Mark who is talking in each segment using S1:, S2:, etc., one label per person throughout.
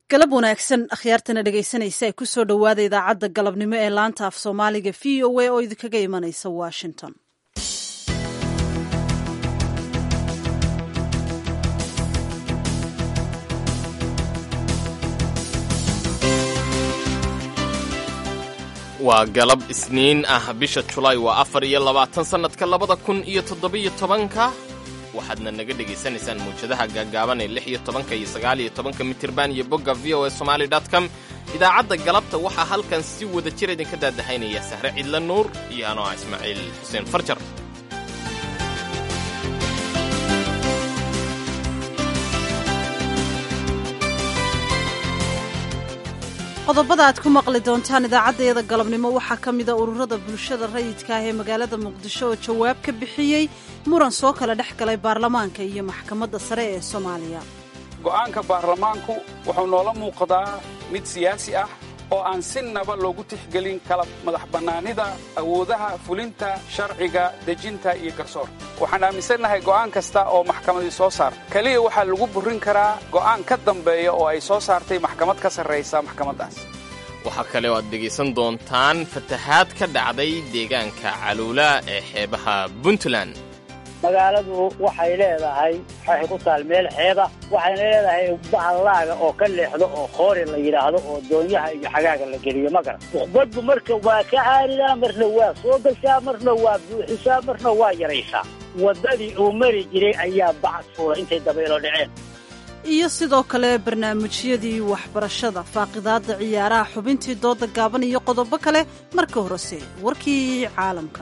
S1: galab wanaagsan akhyaartana dhegaysanaysa ee ku soo dhowaada idaacadda galabnimo ee laanta af soomaaliga v o a oo idinkaga imanaysa washington
S2: waa galab isniin ah bisha julaay waa afar iyo labaatan sannadka labada kun iyo toddobiyo tobanka waxaadna naga dhegaysanaysaan mawjadaha gaagaaban ee lix iyo tobanka iyo sagaal iyo tobanka mitirban iyo bogga v o a somaali dot com idaacadda galabta waxaa halkan si wada jir idinka daadahaynaya sahre cidla nuur iyo anoo ah ismaaciil xuseen farjar
S1: qodobada aad ku maqli doontaan idaacaddayada galabnimo waxaa ka mida ururada bulshada rayidka ah ee magaalada muqdisho oo jawaab ka bixiyey muran soo kala dhex galay baarlamaanka iyo maxkamadda sare ee soomaaliya
S3: go'aanka baarlamaanku wuxuu noola muuqdaa mid siyaasi ah oo aan si naba loogu tixgelin kala madax bannaanida awoodaha fulinta sharciga dejinta iyo garsoorka waxaan aaminsannahay go'aan kasta oo maxkamadii soo saarta keliya waxaa lagu burrin karaa go'aan ka dambeeya oo ay soo saartay maxkamad ka sarraysa maxkamaddaas
S2: waxaa kale oo aad dhegaysan doontaan fatahaad ka dhacday deegaanka caluula ee xeebaha puntland
S4: magaaladu waxay leedahay waxay ku taal meel xeeba waxayna leedahay bahallaaga oo ka leexdo oo khoori la yidhaahdo oo doonyaha iyo xagaaga la geliyo ma garan baddu marka waa ka caaridaa marna waa soo gashaa marna waa buuxisaa marna waa yaraysaa waddadii uu mari jiray ayaa bacad fuulay intay dabaylo dhaceen
S1: iyo sidoo kale barnaamijyadii waxbarashada faaqidaadda ciyaaraha xubintii dooda gaaban iyo qodobo kale marka horese warkii caalamka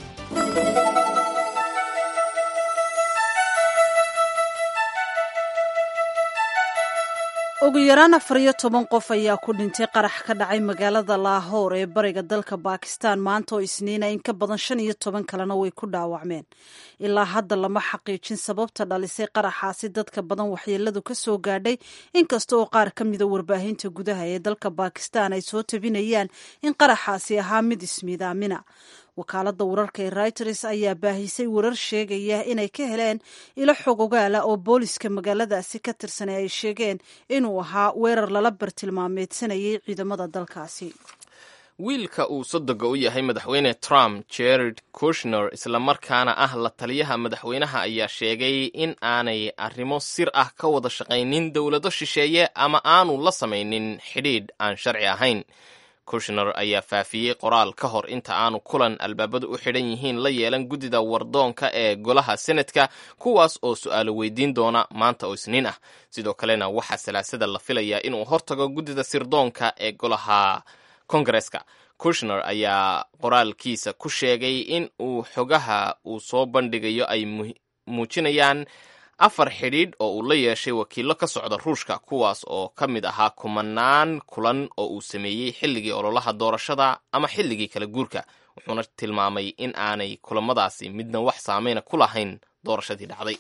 S1: ugu yaraan afar iyo toban qof ayaa ku dhintay qarax ka dhacay magaalada laahoor ee bariga dalka baakistan maanta oo isniina in ka badan shan iyo toban kalena way ku dhaawacmeen ilaa hadda lama xaqiijin sababta dhalisay qaraxaasi dadka badan waxyeeladu ka soo gaadhay inkasta oo qaar ka mida warbaahinta gudaha ee dalka baakistan ay soo tabinayaan in qaraxaasi ahaa mid ismiidaamina wakaaladda wararka ee reuters ayaa baahisay warar sheegaya inay ka heleen ilo xog ogaala oo booliska magaaladaasi ka tirsanay ay sheegeen inuu ahaa weerar lala bartilmaameedsanayay ciidamada dalkaasi
S2: wiilka uu sodoga u yahay madaxweyne trump jared kushner islamarkaana ah la taliyaha madaxweynaha ayaa sheegay in aanay arrimo sir ah ka wada shaqaynin dowlado shisheeye ama aanu la samaynin xidhiidh aan sharci ahayn kushner ayaa faafiyey qoraal ka hor inta aanu kulan albaabadu u xidhan yihiin la yeelan guddida wardoonka ee golaha senatka kuwaas oo su-aalo weydiin doona maanta oo isniin ah sidoo kalena waxaa salaasada la filayaa inuu hortago guddida sirdoonka ee golaha kongareska kushner ayaa qoraalkiisa ku sheegay in uu xogaha uu soo bandhigayo ay muujinayaan afar xidhiidh oo uu la yeeshay wakiillo ka socda ruushka kuwaas oo ka mid ahaa kumanaan kulan oo uu sameeyey xilligii ololaha doorashada ama xilligii kala guurka wuxuuna tilmaamay in aanay kulamadaasi midna wax saameyna ku lahayn doorashadii dhacday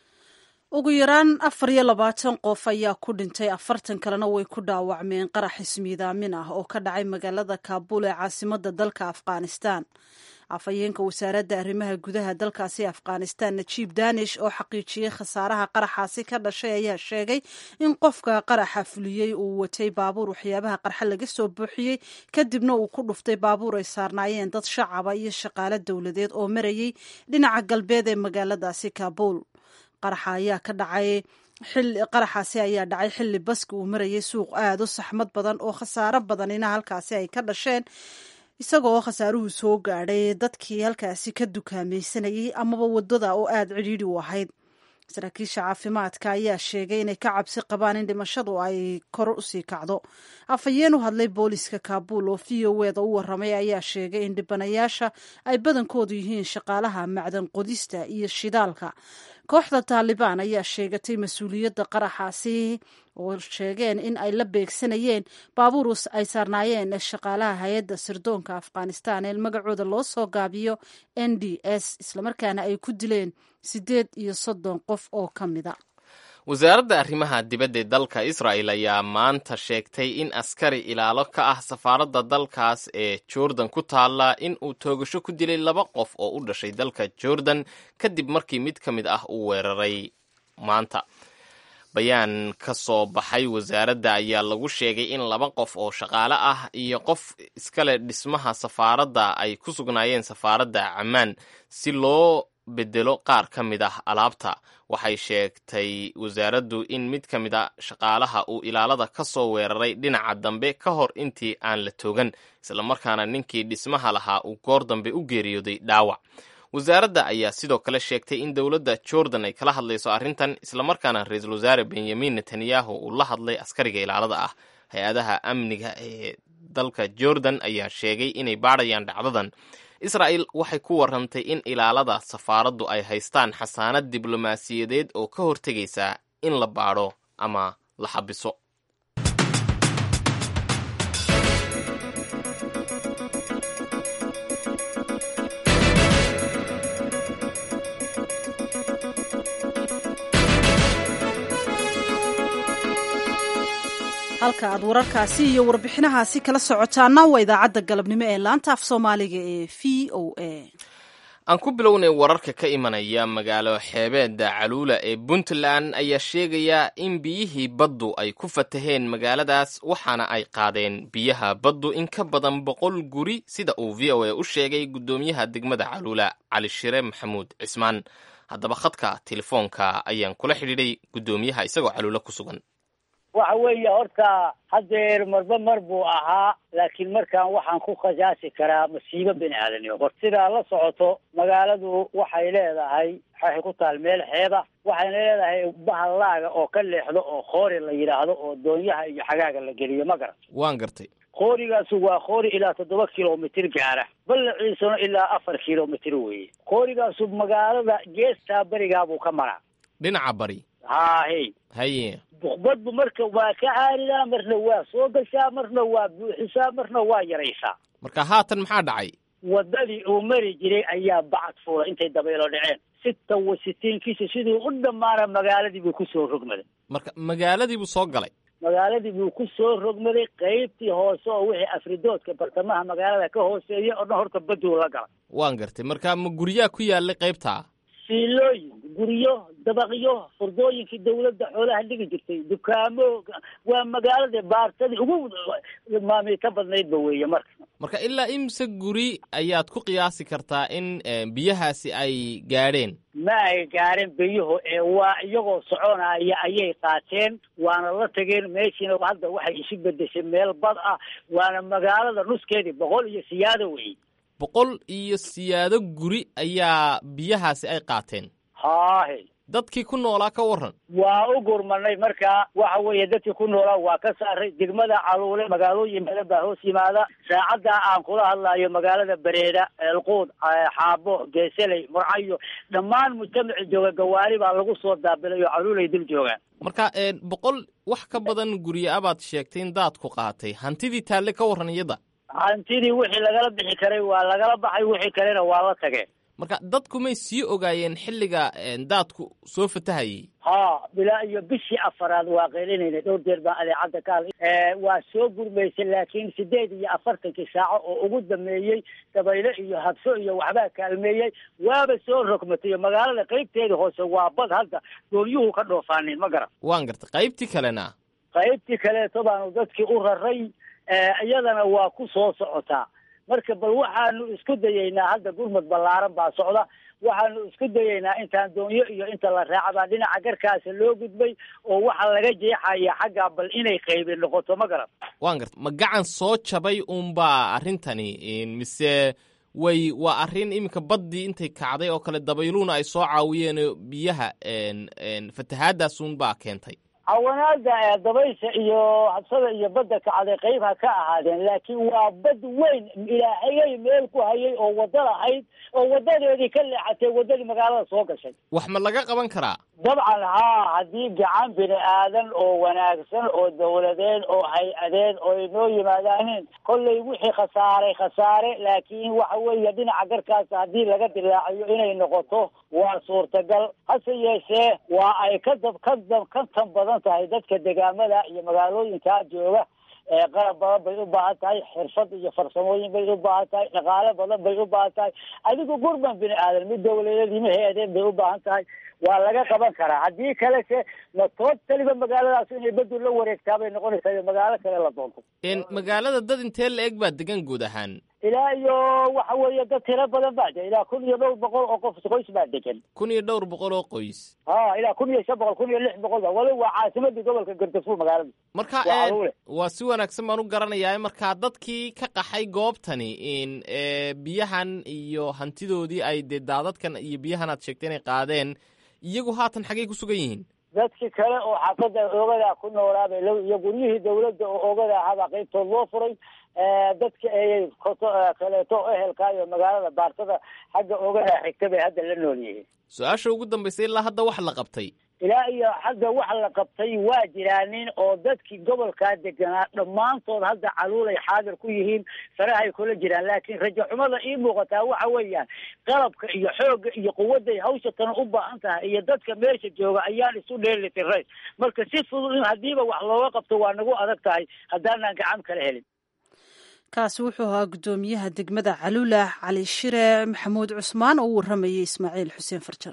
S1: ugu yaraan afar iyo labaatan qof ayaa ku dhintay afartan kalena way ku dhaawacmeen qarax ismiidaamin ah oo ka dhacay magaalada kaabuul ee caasimadda dalka afghanistan afhayeenka wasaaradda arrimaha gudaha dalkaasi afghanistan najiib danish oo xaqiijiyey khasaaraha qaraxaasi ka dhashay ayaa sheegay in qofka qaraxa fuliyey uu watay baabuur waxyaabaha qarxa laga soo buuxiyey kadibna uu ku dhuftay baabuur ay saarnaayeen dad shacaba iyo shaqaale dowladeed oo marayay dhinaca galbeed ee magaaladaasi kaabuul qaraxa ayaa ka dhacay qaraxaasi ayaa dhacay xilli baski uu marayay suuq aad u saxmad badan oo khasaaro badanina halkaasi ay ka dhasheen isagoo khasaaruhu soo gaadhay dadkii halkaasi ka dukaamaysanayay amaba waddada oo aada cidhiidhi u ahayd saraakiisha caafimaadka ayaa sheegay inay ka cabsi qabaan in dhimashadu ay kor usii kacdo afhayeen u hadlay booliska kaabuul oo v o eda u warramay ayaa sheegay in dhibanayaasha ay badankoodu yihiin shaqaalaha macdan qodista iyo shidaalka kooxda taalibaan ayaa sheegatay mas-uuliyadda qaraxaasi oo sheegeen in ay la beegsanayeen baabuur ay saarnaayeen shaqaalaha hay-adda sirdoonka afghanistan ee magacooda loo soo gaabiyo n d s islamarkaana ay ku dileen siddeed iyo soddon qof oo ka mida
S2: wasaaradda arrimaha dibadda ee dalka israa'el ayaa maanta sheegtay in askari ilaalo ka ah safaaradda dalkaas ee jordan ku taalla in uu toogasho ku dilay laba qof oo u dhashay dalka jordan kadib markii mid ka mid ah uu weeraray maanta bayaan ka soo baxay wasaaradda ayaa lagu sheegay in laba qof oo shaqaale ah iyo qof iskale dhismaha safaaradda ay ku sugnaayeen safaaradda cammaan si loo bedelo qaar ka mid ah alaabta waxay sheegtay wasaaraddu in mid ka mid a shaqaalaha uu ilaalada ka soo weeraray dhinaca dambe ka hor intii aan la toogan islamarkaana ninkii dhismaha lahaa uu goor dambe u geeriyooday dhaawac wasaaradda ayaa sidoo kale sheegtay in dowladda jordan ay kala hadlayso arrintan islamarkaana ra-iisul wasaare benyamin netanyahu uu la hadlay askariga ilaalada ah hay-adaha amniga ee dalka jordan ayaa sheegay inay baadhayaan dhacdadan israa'el waxay ku warantay in ilaalada safaaraddu ay haystaan xasaanad diblomaasiyadeed oo ka hortegaysa in la baadho ama la xabiso
S1: halka aad wararkaasi iyo warbixinahaasi kala socotaana waa idaacadda galabnimo ee laanta af soomaaliga ee v o a
S2: aan ku bilownay wararka ka imanaya magaalo xeebeedda caluula ee puntland ayaa sheegaya in biyihii baddu ay ku fataheen magaaladaas waxaana ay qaadeen biyaha baddu in ka badan boqol guri sida uu v o a u sheegay guddoomiyaha degmada caluula cali shire maxamuud cismaan haddaba khadka telefoonka ayaan kula xidhiidhay guddoomiyaha isagoo caluula ku sugan
S4: waxa weeye horta haddeer marba mar buu ahaa laakiin markaan waxaan ku khasaasi karaa masiibo bini aadanimo hor sidaa la socoto magaaladu waxay leedahay waxay ku taal meel xeeba waxayna leedahay bahallaaga oo ka leexdo oo khoori la yidhaahdo oo doonyaha iyo xagaaga la geliyo ma garan
S2: waan gartay
S4: khoorigaasu waa khoori ilaa toddoba kilomitir gaara ballaciisuna ilaa afar kilomitir weeye khoorigaasu magaalada geestaa berigaabuu ka maraa
S2: dhinaca bari
S4: haahey
S2: haye
S4: buqbadbu marka waa ka caaridaa marna waa soo gashaa marna waa buuxisaa marna waa yaraysaa
S2: marka haatan maxaa dhacay
S4: waddadii uu mari jiray ayaa bacad fuula intay dabaylo dhaceen sita wa sitiinkiisa siduu u dhammaana magaaladii buu kusoo rogmaday
S2: marka magaaladii buu soo galay
S4: magaaladii buu ku soo rogmaday qaybtii hoose oo wixii afridoodka bartamaha magaalada ka hooseeya oo dhan horta baduu la galay
S2: waan gartay marka ma guryaa ku yaalay qaybtaa
S4: siilooyin guryo dabaqyo furdooyinkii dawladda xoolaha dhigi jirtay dukaamo waa magaalada baartadii ugu maamiita badnaydba weeye marka
S2: marka ilaa imse guri ayaad ku qiyaasi kartaa in biyahaasi ay gaadheen
S4: ma ay gaareen biyuhu ee waa iyagoo soconaya ayay qaateen waana la tageen meeshiina hadda waxay isu bedeshay meel bad ah waana magaalada nuskeedii boqol iyo siyaado weeye
S2: boqol iyo siyaado guri ayaa biyahaasi ay qaateen
S4: haahe
S2: dadkii ku noolaa ka warran
S4: waa u gurmanay markaa waxa weeye dadkii ku noolaa waa ka saaray degmada caluule magaalooyin badan baa hoos yimaada saacaddaa aan kula hadlayo magaalada bareeda eelquud xaabo geeseley murcayo dhammaan mujtamaci jooga gawaari baa lagu soo daabilay oo caluulay dul joogaan
S2: marka boqol wax ka badan gurya abaad sheegtay in daadku qaatay hantidii taalle ka warran iyada
S4: hantidii wixii lagala bixi karay waa lagala baxay wixii kalena waa la tageen
S2: marka dadku may sii ogaayeen xilliga daadku soo fatahayay
S4: ha bilaa iyo bishii afaraad waa qeylinayna dhowr jeer baan adeecadda ka hadlay waa soo gurmaysay laakiin sideed iyo afartankii saaco oo ugu dameeyey dabayle iyo habso iyo waxbaa kaalmeeyey waaba soo rogmatay magaalada qeybteeda hoose waa bad hadda doonyuhu ka dhoofaaneen ma garan
S2: waan gartay qaybtii kalena
S4: qaybtii kaleeto baanu dadkii u raray iyadana waa ku soo socotaa marka bal waxaanu isku dayeynaa hadda gurmad ballaaran baa socda waxaanu isku dayeynaa intaan doonyo iyo inta la raacabaa dhinaca garkaasa loo gudbay oo waxaa laga jeexaya xaggaa bal inay qaybi noqoto ma garan
S2: waan garta ma gacan soo jabay uunbaa arrintani mise way waa arrin iminka baddii intay kacday oo kale dabayluuna ay soo caawiyeen biyaha fatahaadaas uunbaa keentay
S4: cawanaada dabaysha iyo habsada iyo badda kacday qayb ha ka ahaadeen laakiin waa bad weyn ilaahayay meel ku hayay oo wadda lahayd oo wadadeedii ka leexatay waddadii magaalada soo gashay
S2: wax ma laga qaban karaa
S4: dabcan haa haddii gacan bini aadan oo wanaagsan oo dawladeed oo hay-adeed oo ay noo yimaadaaneen kollay wixii khasaaray khasaare laakiin waxa weeye dhinaca garkaas haddii laga dilaaciyo inay noqoto waa suurtagal hase yeeshee waa ay ka dab ka dab ka tan badan tahay dadka degaamada iyo magaalooyinkaa jooga qalab badan bay u baahan tahay xirfad iyo farsamooyin bay u baahan tahay dhaqaale badan bay u baahan tahay adigu gurban bini aadan mid dawladeed ima hay-adeen bay u baahan tahay waa laga qaban karaa haddii kale se ma tootaliba magaaladaas inay bedel la wareegtaa bay noqonaysaa iyo magaalo kale la doonto
S2: magaalada dad intee la eg baa degan guud ahaan
S4: ilaa iyo waxa weeye dad tiro badan baa de ilaa kun iyo dhowr boqol oo qof qoys baa degan
S2: kun iyo dhowr boqol oo qoys
S4: ha ilaa kun iyo shan boqol kun iyo lix boqol ba wali waa caasimadii gobolka gardafuur magaalada
S2: marka waa si wanaagsan baan u garanayaa markaa dadkii ka qaxay goobtani in biyahan iyo hantidoodii ay dee daadadkan iyo biyahan aad sheegtay inay qaadeen iyagu haatan xaggay ku sugan yihiin
S4: dadkii kale oo xaafada oogadaa ku noolaabay iyo guryihii dawladda oo oogada ahaabaa qaybtood loo furay dadka ayay kaleeto ehelkaayo magaalada baarsada xagga oogadaa xigta bay hadda la nool yihiin
S2: su-aasha ugu dambaysa ilaa hadda wax la qabtay
S4: ilaa iyo hadda wax la qabtay waa jiraanin oo dadkii gobolkaa deganaa dhammaantood hadda caluulay xaadir ku yihiin farahay kula jiraan laakiin rajo xumada ii muuqataa waxa weeyaan qalabka iyo xoogga iyo quwadday hawsha tan u baahan tahay iyo dadka meesha jooga ayaan isu dheelitiray marka si fudud in haddiiba wax looga qabto waa nagu adag tahay haddaanaan gacan kala helin
S1: kaasi wuxuu ahaa guddoomiyaha degmada caluula cali shire maxamuud cusmaan oo u warramayay ismaaciil xuseen farjar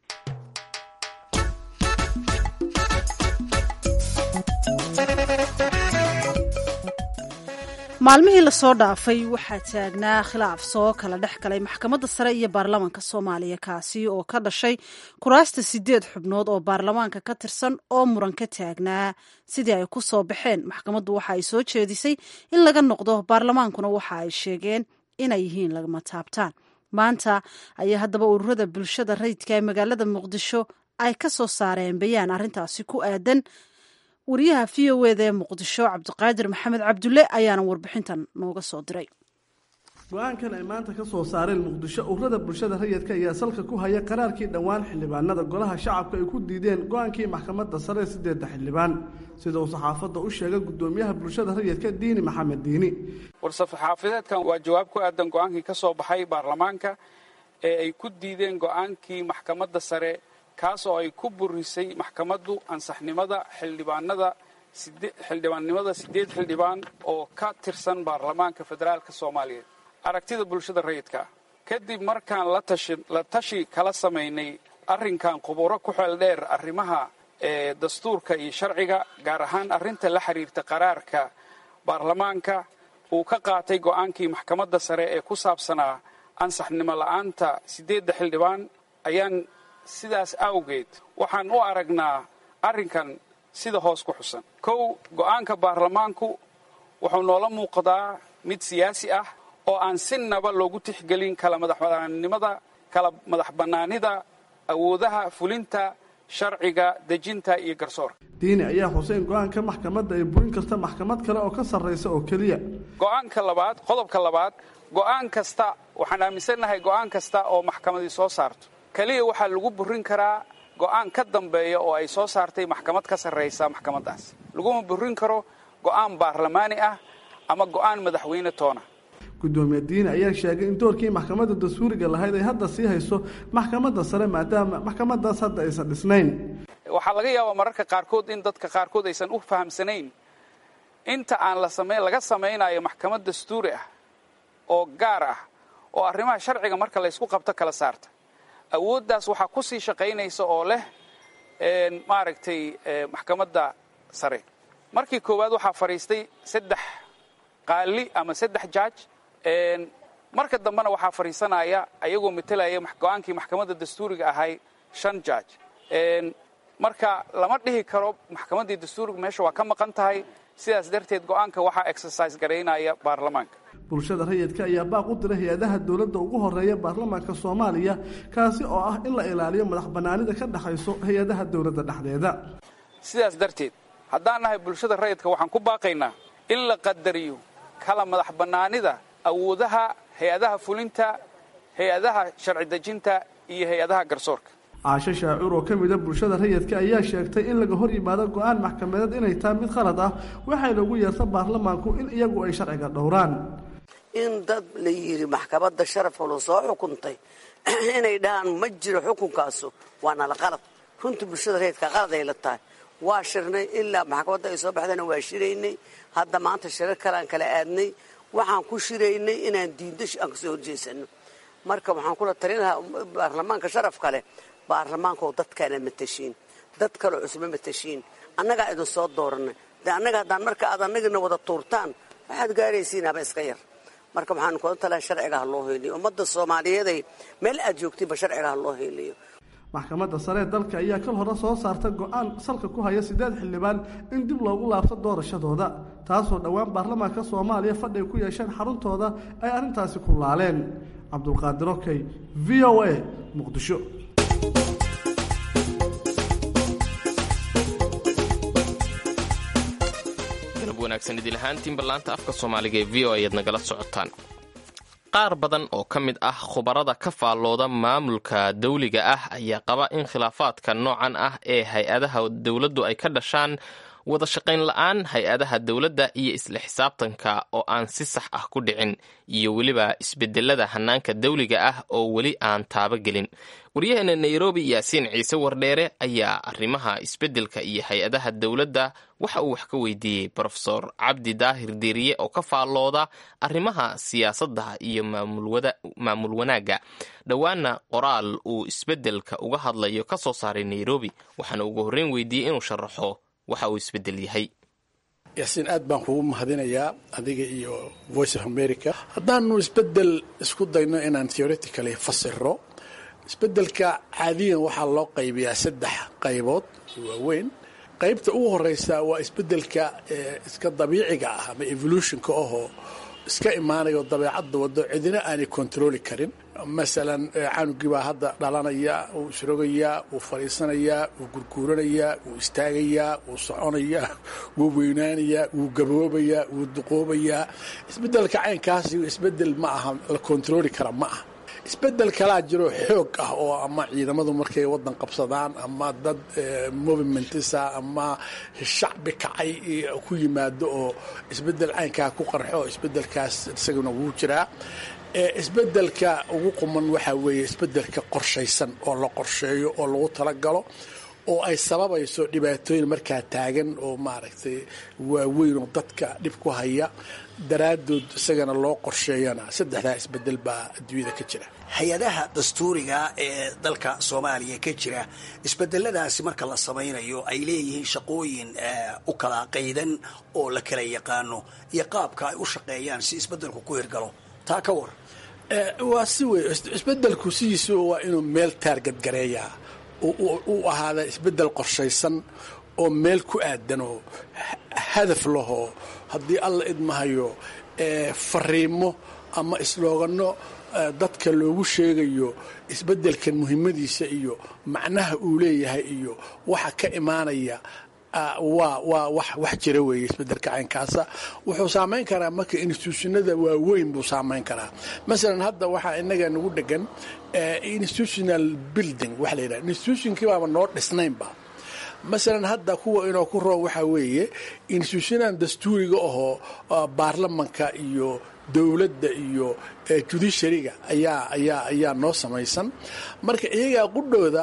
S1: maalmihii lasoo dhaafay waxaa taagnaa khilaaf soo kala dhex galay maxkamadda sare iyo baarlamaanka soomaaliya kaasi oo ka dhashay kuraasta sideed xubnood oo baarlamaanka ka tirsan oo muran ka taagnaa sidii ay ku soo baxeen maxkamaddu waxa ay soo jeedisay in laga noqdo baarlamaankuna waxa ay sheegeen inay yihiin lagama taabtaan maanta ayaa haddaba ururada bulshada rayidka ee magaalada muqdisho ay ka soo saareen bayaan arrintaasi ku aadan wariyaha v o eda ee muqdisho cabdiqaadir maxamed cabdulle ayaana warbixintan nooga soo diray
S5: go-aankan ay maanta ka soo saareen muqdisho ururada bulshada rayidka ayaa salka ku haya qaraarkii dhowaan xildhibaanada golaha shacabka ay ku diideen go-aankii maxkamadda sare sideedda xildhibaan sida uu saxaafadda u sheegay guddoomiyaha bulshada rayidka diini maxamed diini
S3: war-safaxaafadeedkan waa jawaab ku aadan go-aankii ka soo baxay baarlamaanka ee ay ku diideen go-aankii maxkamadda sare kaas oo ay ku burisay maxkamaddu ansaxnimada xildhibaanada xildhibaannimada siddeed xildhibaan oo ka tirsan baarlamaanka federaalka soomaaliyeed aragtida bulshada rayidka ah kadib markaan la tashi kala samaynay arrinkan khuburo ku xeel dheer arrimaha ee dastuurka iyo sharciga gaar ahaan arrinta la xiriirta qaraarka baarlamaanka uu ka qaatay go'aankii maxkamadda sare ee ku saabsanaa ansaxnimo la'aanta siddeedda xildhibaan ayaan sidaas awgeed waxaan u aragnaa arrinkan sida hoos ku xusan kow go'aanka baarlamaanku wuxuu noola muuqdaa mid siyaasi ah oo aan si naba loogu tixgelin kala madaxbanaanimada kala madax bannaanida awoodaha fulinta sharciga dejinta iyo garsoorka
S5: diini ayaa xuseen go-aanka maxkamadda ay burin karta maxkamad kale oo ka sarraysa oo keliya
S3: go'aanka labaad qodobka labaad go'aan kasta waxaan aaminsannahay go'aan kasta oo maxkamadii soo saarto keliya waxaa lagu burin karaa go'aan ka dambeeya oo ay soo saartay maxkamad ka sarraysa maxkamaddaas laguma burin karo go'aan baarlamaani ah ama go'aan madaxweyne toona
S5: guddoomiye diini ayaa sheegay in doorkii maxkamadda dastuuriga lahayd ay hadda sii hayso maxkamadda sare maadaama maxkamaddaas hadda aysan dhisnayn
S3: waxaa laga yaabaa mararka qaarkood in dadka qaarkood aysan u fahamsanayn inta aan la samayn laga samaynayo maxkamad dastuuri ah oo gaar ah oo arrimaha sharciga marka laysku qabto kala saarta awooddaas waxaa ku sii shaqaynaysa oo leh maaragtay maxkamadda sare markii koowaad waxaa fadhiistay saddex qaali ama saddex jaaj marka dambena waxaa fadhiisanaya ayagoo matelaya go-aankii maxkamadda dastuuriga ahay shan jaaj marka lama dhihi karo maxkamaddii dastuuriga meesha waa ka maqan tahay sidaas darteed go-aanka waxaa exercise garaynaya baarlamaanka
S5: bulshada rayidka ayaa baaq u diray hay-adaha dowladda ugu horeeya baarlamaanka soomaaliya kaasi oo ah in la ilaaliyo madax bannaanida ka dhexayso hay-adaha dowladda dhexdeeda
S3: sidaas darteed haddaan nahay bulshada rayidka waxaan ku baaqaynaa in la qadariyo kala madax bannaanida awoodaha hay-adaha fulinta hay-adaha sharci dejinta iyo hay-adaha garsoorka
S5: caasho shaacuur oo ka mida bulshada rayidka ayaa sheegtay in laga hor yimaado go-aan maxkamadeed inay tahay mid khalad ah waxay lagu yeerta baarlamaanku in iyagu ay sharciga dhowraan
S6: in dad la yidhi maxkamadda sharafkuna soo xukuntay inay dhahaan ma jiro xukunkaasu waa nala qalad runtii bulshada rayidka qalad ay la tahay waa shirnay ilaa maxkamadda ay soo baxdana waa shiraynay hadda maanta shirar kalean kala aadnay waxaan ku shiraynay inaan diindo aan kasoo horjeesano marka waxaan kula talin lahaa baarlamaanka sharafka leh baarlamaankaoo dadkaana matashiin dad kaleo cusma matashiin annagaa idin soo dooranay de annaga haddaan marka aad annagina wada tuurtaan waxaad gaaraysiin haba iska yar marka waxaan kula talaa sharciga ha loo heyliyo ummadda soomaaliyeeday meel aad joogtiinba sharciga ha loo heyliyo
S5: maxkamadda sare ee dalka ayaa kal hore soo saarta go-aan salka ku haya siddeed xildhibaan in dib loogu laabto doorashadooda taasoo dhowaan baarlamaanka soomaaliya fadhi ay ku yeesheen xaruntooda ay arrintaasi ku laaleen cabdulqaadir okey v o a muqdisho
S2: galab wanaagsan idil ahaantiinba laanta afka soomaaliga ee v o ayaad nagala socotaan qaar badan oo ka mid ah khubarada ka faallooda maamulka dawliga ah ayaa qaba in khilaafaadka noocan ah ee hay-adaha dowladdu ay ka dhashaan wada shaqayn la-aan hay-adaha dowladda iyo isla xisaabtanka oo aan si sax ah ku dhicin iyo weliba isbedelada hanaanka dawliga ah oo weli aan taabagelin waryaheena nairobi yaasiin ciise wardheere ayaa arrimaha isbedelka iyo hay-adaha dowladda waxa uu wax ka weydiiyey brofesor cabdi daahir diiriye oo ka faallooda arrimaha siyaasadda iyo maamul wanaagga dhowaana qoraal uu isbedelka uga hadlayo ka soo saaray nairobi waxaana ugu horreyn weydiiyey inuu sharaxo waxa uu isbedel yahay
S7: yaasiin aad baan kugu mahadinayaa adiga iyo voice of america haddaanu isbedel isku dayno inaan theoretically fasiro isbedelka caadiyan waxaa loo qaybiyaa saddex qaybood waaweyn qaybta ugu horeysa waa isbedelka iska dabiiciga ah ama evolutionka ahoo iska imaanayo dabeecadda wado cidina aanay controli karin masalan canugii baa hadda dhalanaya wuu isrogayaa wuu fadhiisanayaa wuu gurguuranayaa wuu istaagayaa wuu soconayaa wuu weynaanayaa wuu gaboobayaa wuu duqoobayaa isbedelka caynkaasi isbedel ma aha la controli kara ma aha isbedel kalaa jiro xoog ah oo ama ciidamadu markay wadan qabsadaan ama dad movimentisa ama shacbi kacay ku yimaado oo isbedel caynkaa ku qarxo isbedelkaas isaguna wuu jiraa isbedelka ugu quman waxaa weeye isbedelka qorshaysan oo la qorsheeyo oo lagu talagalo oo ay sababayso dhibaatooyin markaa taagan oo maaragtay waaweyn oo dadka dhib ku haya daraaddood isagana loo qorsheeyana saddexdaa isbedel baa adduunyada ka jira
S8: hay-adaha dastuuriga ee dalka soomaaliya ka jira isbedeladaasi marka la samaynayo ay leeyihiin shaqooyin u kala qaydan oo la kala yaqaano iyo qaabka ay u shaqeeyaan si isbedelku ku hirgalo taa ka war
S7: waa si wey isbedelku sidiisu waa inuu meel taargad gareeyaa u ahaada isbedel qorshaysan oo meel ku aadan oo hadaf lahoo haddii alla idmahayo fariimo ama islooganno dadka loogu sheegayo isbedelkan muhiimadiisa iyo macnaha uu leeyahay iyo waxa ka imaanaya waa waa wax wax jira weeye isbedelka caynkaasa wuxuu saamayn karaa marka institutionada waaweyn buu saamayn karaa masalan hadda waxaa inaga nagu dhegan institutional building waxa la yidhaha institutionkii baaba noo dhisnaynba masalan hadda kuwa inoo ku roon waxaa weeye institutionan dastuuriga ahoo baarlamanka iyo dowladda iyo judiciaryga ayaa ayaa ayaa noo samaysan marka iyagaa qudhooda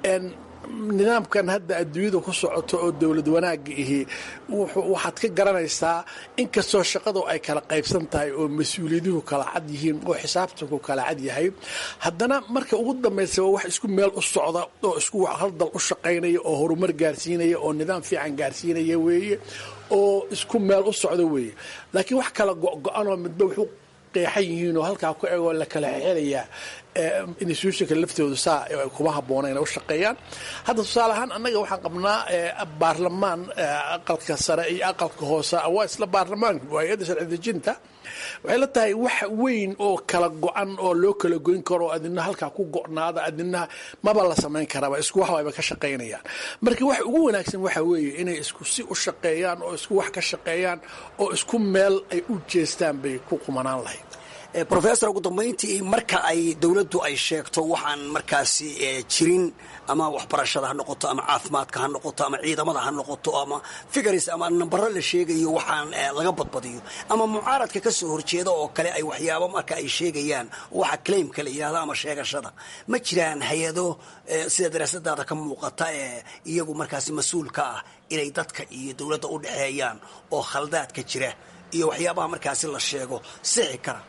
S7: nidaamkan hadda adduunyada ku socoto oo dowlad wanaagga ihi waxaad ka garanaysaa inkastoo shaqadu ay kala qaybsan tahay oo mas-uuliyaduhu kala cad yihiin oo xisaabtanku kala cad yahay haddana marka ugu dambaysa waa wax isku meel u socda oo isku hal dal u shaqaynaya oo horumar gaarsiinaya oo nidaam fiican gaarsiinaya weeye oo isku meel u socda weeye laakiin wax kala go-go-anoo midba wuxuu qeexan yihiin oo halkaa ku egoo la kala xelayaa institutionka laftooda saa kuma habboona inay u shaqeeyaan hadda tusaale ahaan annaga waxaan qabnaa baarlamaan aqalka sare iyo aqalka hoose waa isla baarlamaanka hay-adda sharci dejinta waxay la tahay wax weyn oo kala go-an oo loo kala goyn karo adina halkaa ku go-naada adina maba la samayn karaba isku wax wayba ka shaqaynayaan marka wax ugu wanaagsan waxa weeye inay isku si u shaqeeyaan oo isku wax ka shaqeeyaan oo isku meel ay u jeestaan bay ku qumanaan lahayd
S8: professor ugu dambayntii marka ay dowladdu ay sheegto waxaan markaasi jirin ama waxbarashada ha noqoto ama caafimaadka ha noqoto ama ciidamada ha noqoto ama figars ama nambaro la sheegayo waxaan laga badbadiyo ama mucaaradka ka soo horjeeda oo kale ay waxyaabo marka ay sheegayaan waxa claimka la yidhahdo ama sheegashada ma jiraan hay-ado sida daraasadaada ka muuqata ee iyagu markaasi mas-uulka ah inay dadka iyo dowladda u dhexeeyaan oo khaldaadka jira iyo waxyaabaha markaasi la sheego sixi kara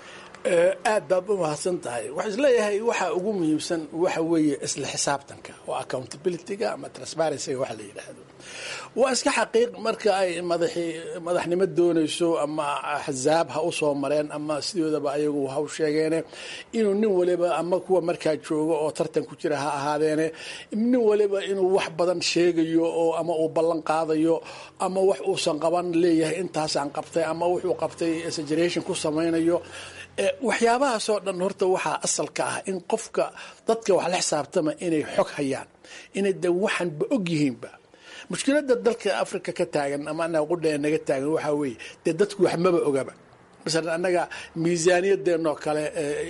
S7: aad baad u mahadsan tahay waxaa isleeyahay waxa ugu muhiimsan waxa weeye isla xisaabtanka oo accountabilityga ama transparencyga waxa la yidhaahdo waa iska xaqiiq marka ay madaxi madaxnimo doonayso ama axzaab ha u soo mareen ama sidoodaba ayagu ha u sheegeene inuu nin waliba ama kuwa markaa joogo oo tartan ku jira ha ahaadeene nin waliba inuu wax badan sheegayo oo ama uu ballan qaadayo ama wax uusan qaban leeyahay intaasaan qabtay ama wuxuu qabtay exaggeration ku samaynayo waxyaabahaasoo dhan horta waxaa asalka ah in qofka dadka wax la xisaabtama inay xog hayaan inay de waxanba og yihiinba mushkiladda dalka africa ka taagan ama anaga qudhee naga taagan waxaa weeye dee dadku wax maba ogaba masalan annaga miisaaniyadeenoo kale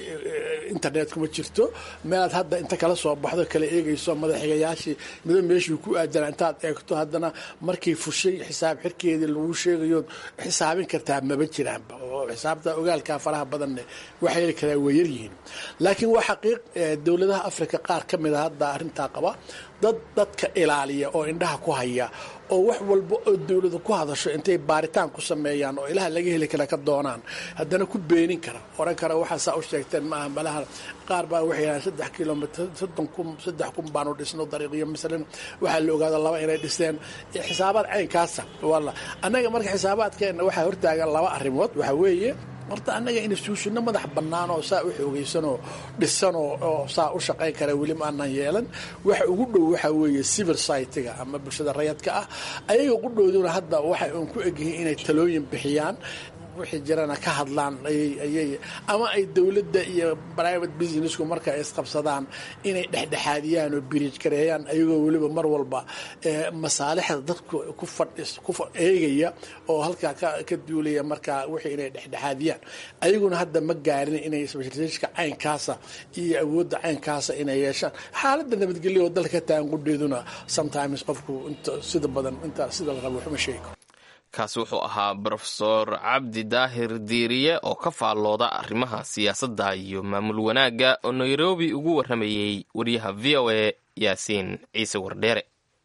S7: internet kuma jirto meelaad hadda inta kala soo baxdo kala eegayso madaxigayaashii mido meeshii ku aadana intaad eegto haddana markii fushay xisaab xirkeedii lagu sheegayo xisaabin kartaa maba jiraanba oo xisaabta ogaalkaa faraha badanne waxay heli karaa way yaryihiin laakiin waa xaqiiq dowladaha africa qaar ka mid a hadda arrintaa qaba dad dadka ilaaliya oo indhaha ku haya oo wax walba oo dowladu ku hadasho intay baaritaan ku sameeyaan oo ilaha laga heli kara ka doonaan haddana ku beenin kara oran kara waxaa saa u sheegteen maaha malaha qaar baa waxay yidhahaan saddex kilomitr soddon kun saddex kun baanu dhisno dariiqiyo masalan waxaa la ogaada laba inay dhiseen xisaabaad caynkaasa walla annaga marka xisaabaadkeenna waxaa hortaagan laba arrimood waxaa weeye horta annaga instituushino madax bannaan oo saa u xoogaysanoo dhisanoo oo saa u shaqayn kara weli ma aanan yeelan waxa ugu dhow waxaa weeye civil society-ga ama bulshada rayadka ah ayaga qudhooduna hadda waxay uun ku egyihiin inay talooyin bixiyaan wixii jirana ka hadlaan ayay ama ay dowladda iyo private businessku marka ay isqabsadaan inay dhexdhexaadiyaan oo biriij gareeyaan ayagoo weliba mar walba masaalixda dadku ku fadhis ku eegaya oo halkaa ka duulaya markaa wixii inay dhexdhexaadiyaan ayaguna hadda ma gaarin inay specialisationka caynkaasa iyo awoodda caynkaasa inay yeeshaan xaaladda nabadgelyo oo dalka ka taagan qudheeduna sometimes qofku inta sida badan inta sida la rabo waxuma sheego
S2: kaasi wuxuu ahaa brofesor cabdi daahir diiriye oo ka faallooda arrimaha siyaasadda iyo maamul wanaagga oo nairobi ugu warramayey wariyaha v o a yaasiin ciise wardheere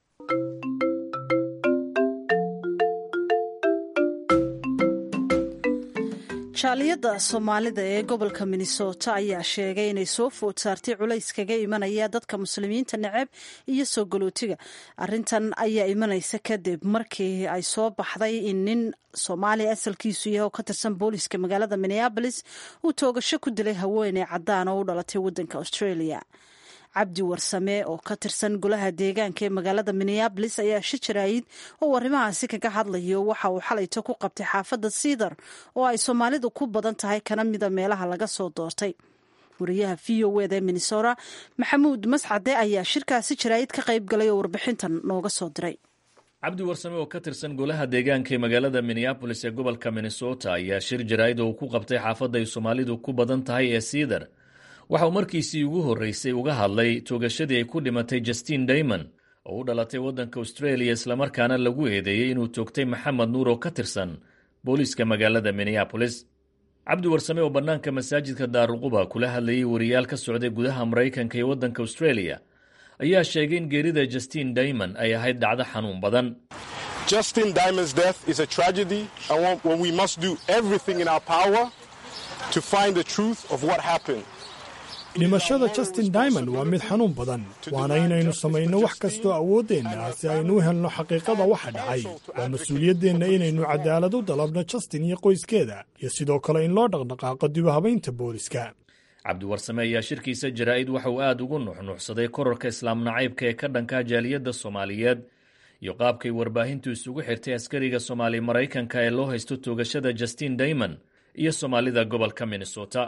S1: jaaliyadda soomaalida ee gobolka minnesota ayaa sheegay inay soo food saartay culays kaga imanaya dadka muslimiinta neceb iyo soo galootiga arintan ayaa imanaysa kadib markii ay soo baxday in nin soomaaliya asalkiisu yahay oo ka tirsan booliska magaalada minneabolis uu toogasho ku dilay haweeney caddaan oo u dhalatay waddanka australia cabdi warsame oo ka tirsan golaha deegaanka ee magaalada minneabolis ayaa shi jaraayid oo arrimahaasi kaga hadlayo waxa uu xalayto ku qabtay xaafadda siidar oo ay soomaalidu ku badan tahay kana mida meelaha laga soo doortay wariyaha v o eda ee minnesota maxamuud mascade ayaa shirkaasi jaraayid ka qayb galay oo warbixintan nooga soo diray
S9: cabdi warsame oo ka tirsan golaha deegaanka ee magaalada minneabolis ee gobolka minnesota ayaa shir jaraa'id oo uu ku qabtay xaafadda ay soomaalidu ku badan tahay ee siidar waxa uu markiisii ugu horreysay uga hadlay toogashadii ay ku dhimatay justin daymon oo u dhalatay waddanka australia islamarkaana lagu eedeeyey inuu toogtay maxamed nuur oo ka tirsan booliiska magaalada minneabolis cabdi warsame oo bannaanka masaajidka daaruquba kula hadlayay wariyaal ka socday gudaha maraykanka iyo waddanka australia ayaa sheegay in geerida justin daymon ay ahayd dhacdo xanuun badan
S10: Justin Diamond's death is a tragedy, and when we must do everything in our power to find the truth of what happened.
S11: dhimashada justin dimond waa mid xanuun badan waana inaynu samayno wax kastoo awooddeenna ah si aynu u helno xaqiiqada waxa dhacay waa mas-uuliyaddeenna inaynu cadaalad u dalabno justin iyo qoyskeeda iyo sidoo kale in loo dhaqdhaqaaqo dibahabaynta booliska
S9: cabdiwarsame ayaa shirkiisa jaraa'id waxa uu aad ugu nuxnuuxsaday korarka islaam nacaybka ee ka dhanka jaaliyadda soomaaliyeed iyo qaabkay warbaahintu isugu xirtay askariga soomaali maraykanka ee loo haysto toogashada justin daymon iyo soomaalida gobolka minnesota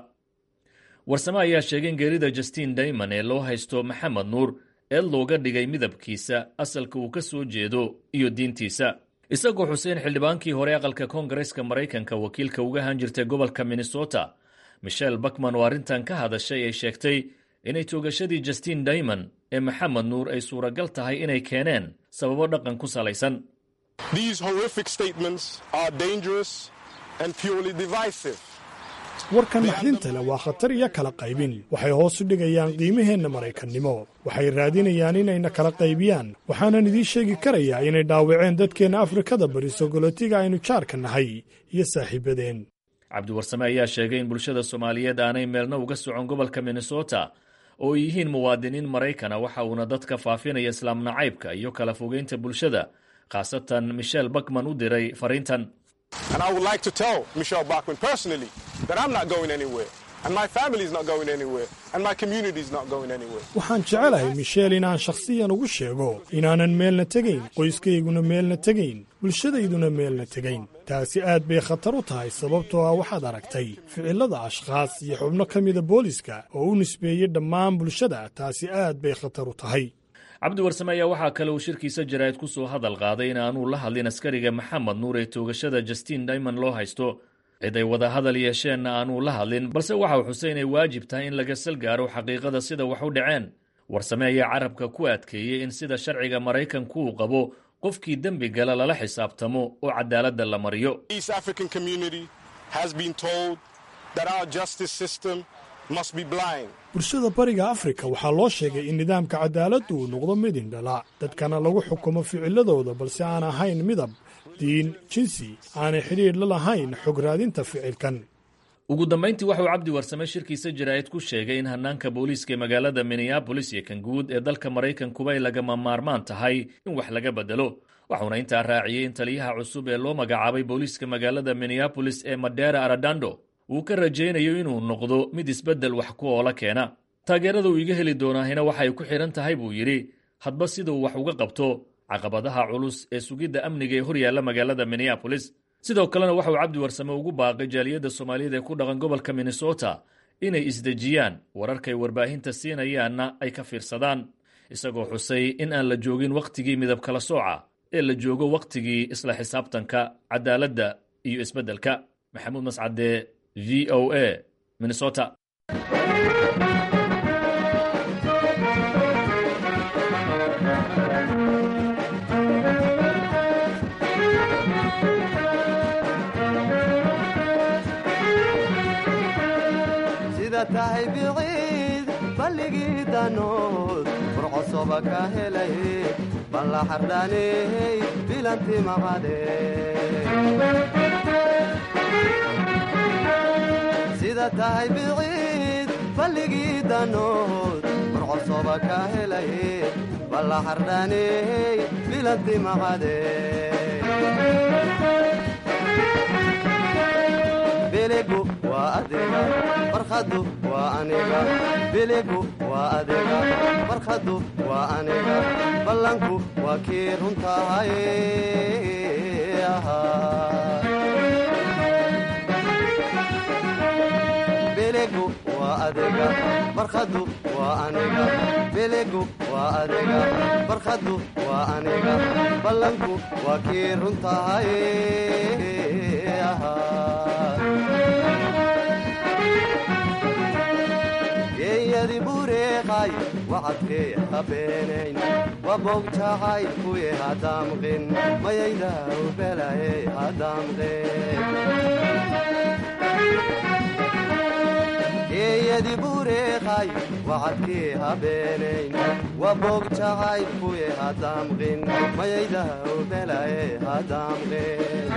S9: warsame ayaa sheegay in geerida justin daymon ee loo haysto maxamed nuur ee looga dhigay midabkiisa asalka uu ka soo jeedo iyo diintiisa isagoo xuseen xildhibaankii hore aqalka koongareeska maraykanka wakiilka uga han jirtay gobolka minnesota michel bakman oo arrintan ka hadashay ay sheegtay inay toogashadii justin daymon ee maxamed nuur ay suuragal tahay inay keeneen sababo dhaqan ku salaysan
S10: These horrific statements are dangerous and purely divisive.
S11: warkan naxdinta leh waa khatar iyo kala qaybin waxay hoos u dhigayaan qiimaheenna maraykannimo waxay raadinayaan inayna kala qaybiyaan waxaanan idiin sheegi karayaa inay dhaawaceen dadkeenna afrikada bari sogolotiga aynu jaarka nahay iyo saaxiibadeen
S9: cabdiwarsame ayaa sheegay in bulshada soomaaliyeed aanay meelna uga socon gobolka minnesota oo ay yihiin muwaadiniin maraykana waxa uuna dadka faafinaya islaam nacaybka iyo kala fogeynta bulshada khaasatan michel bakman u diray fariintan
S10: And I would like to tell Michelle Bachman personally that I'm not going anywhere, and my family is not going anywhere, and my community is not going anywhere.
S11: waxaan jecelahay michel inaan shakhsiyan ugu sheego inaanan meelna tegayn qoyskayguna meelna tegayn bulshadayduna meelna tegayn taasi aad bay khatar u tahay sababtoo ah waxaad aragtay ficillada ashkhaas iyo xubno ka mida booliska oo u nisbeeyey dhammaan bulshada taasi aad bay khatar u tahay
S9: cabdi warsame ayaa waxaa kale uu shirkiisa jaraa'id ku soo hadal qaaday in aanuu la hadlin askariga maxamed nuur ee toogashada justin daymond loo haysto cid ay wada hadal yeesheenna aanuu la hadlin balse waxa uu xusay inay waajib tahay in laga sal gaaro xaqiiqada sida wax u dhaceen warsame ayaa carabka ku adkeeyey in sida sharciga maraykanku uu qabo qofkii dembi gala lala xisaabtamo oo cadaaladda la mariyo
S10: East African community has been told that our justice system must be blind.
S11: bulshada bariga afrika waxaa loo sheegay in nidaamka cadaaladdu uu noqdo mid indhala dadkana lagu xukumo ficiladooda balse aan ahayn midab diin jinsi aanay xidhiidh la lahayn xog raadinta ficilkan
S9: ugu dambayntii waxauu cabdi warsame shirkiisa jaraa'id ku sheegay in hannaanka booliiska ee magaalada minneabolis iyo kan guud ee dalka maraykankuba ay lagama maarmaan tahay in wax laga bedelo waxuuna intaa raaciyey in taliyaha cusub ee loo magacaabay booliiska magaalada minneabolis ee madera aradando uu ka rajaynayo inuu noqdo mid isbeddel wax ku oola keena taageerada uu iga heli doonaahina waxay ku xidhan tahay buu yidhi hadba sida uu wax uga qabto caqabadaha culus ee sugidda amniga ee hor yaalla magaalada minneabolis sidoo kalena waxa uu cabdi warsame ugu baaqay jaaliyadda soomaaliyeed ee ku dhaqan gobolka minnesota inay isdejiyaan wararkay warbaahinta siinayaanna ay ka fiirsadaan isagoo xusay in aan la joogin wakhtigii midab kala sooca ee la joogo wakhtigii isla xisaabtanka cadaaladda iyo isbeddelka maxamuud mascade v o a minnesota
S12: sida tahay biciid balligii danood furcosoba ka helay balla xardhaaney bilanti maqade sida tahay biciid balligii danood furcosoba ka helay balla xardhaaney bilanti maqade biligu waa adiga farkhadu waa aniga biligu waa adiga farkhadu waa aniga ballanku waa kii runtahay biligu waa adiga farkhadu waa aniga biligu waa adiga farkhadu waa aniga ballanku waa kii runtahay geeyadi bureeqay wacadkee habeenayn wabogtahay kuye hadaamqin mayaydaw belaye hadaamqin geeyadi bureeqay wacadkee habeenayn wabogtahay kuye hadaamqin mayaydaw belaye hadaamqin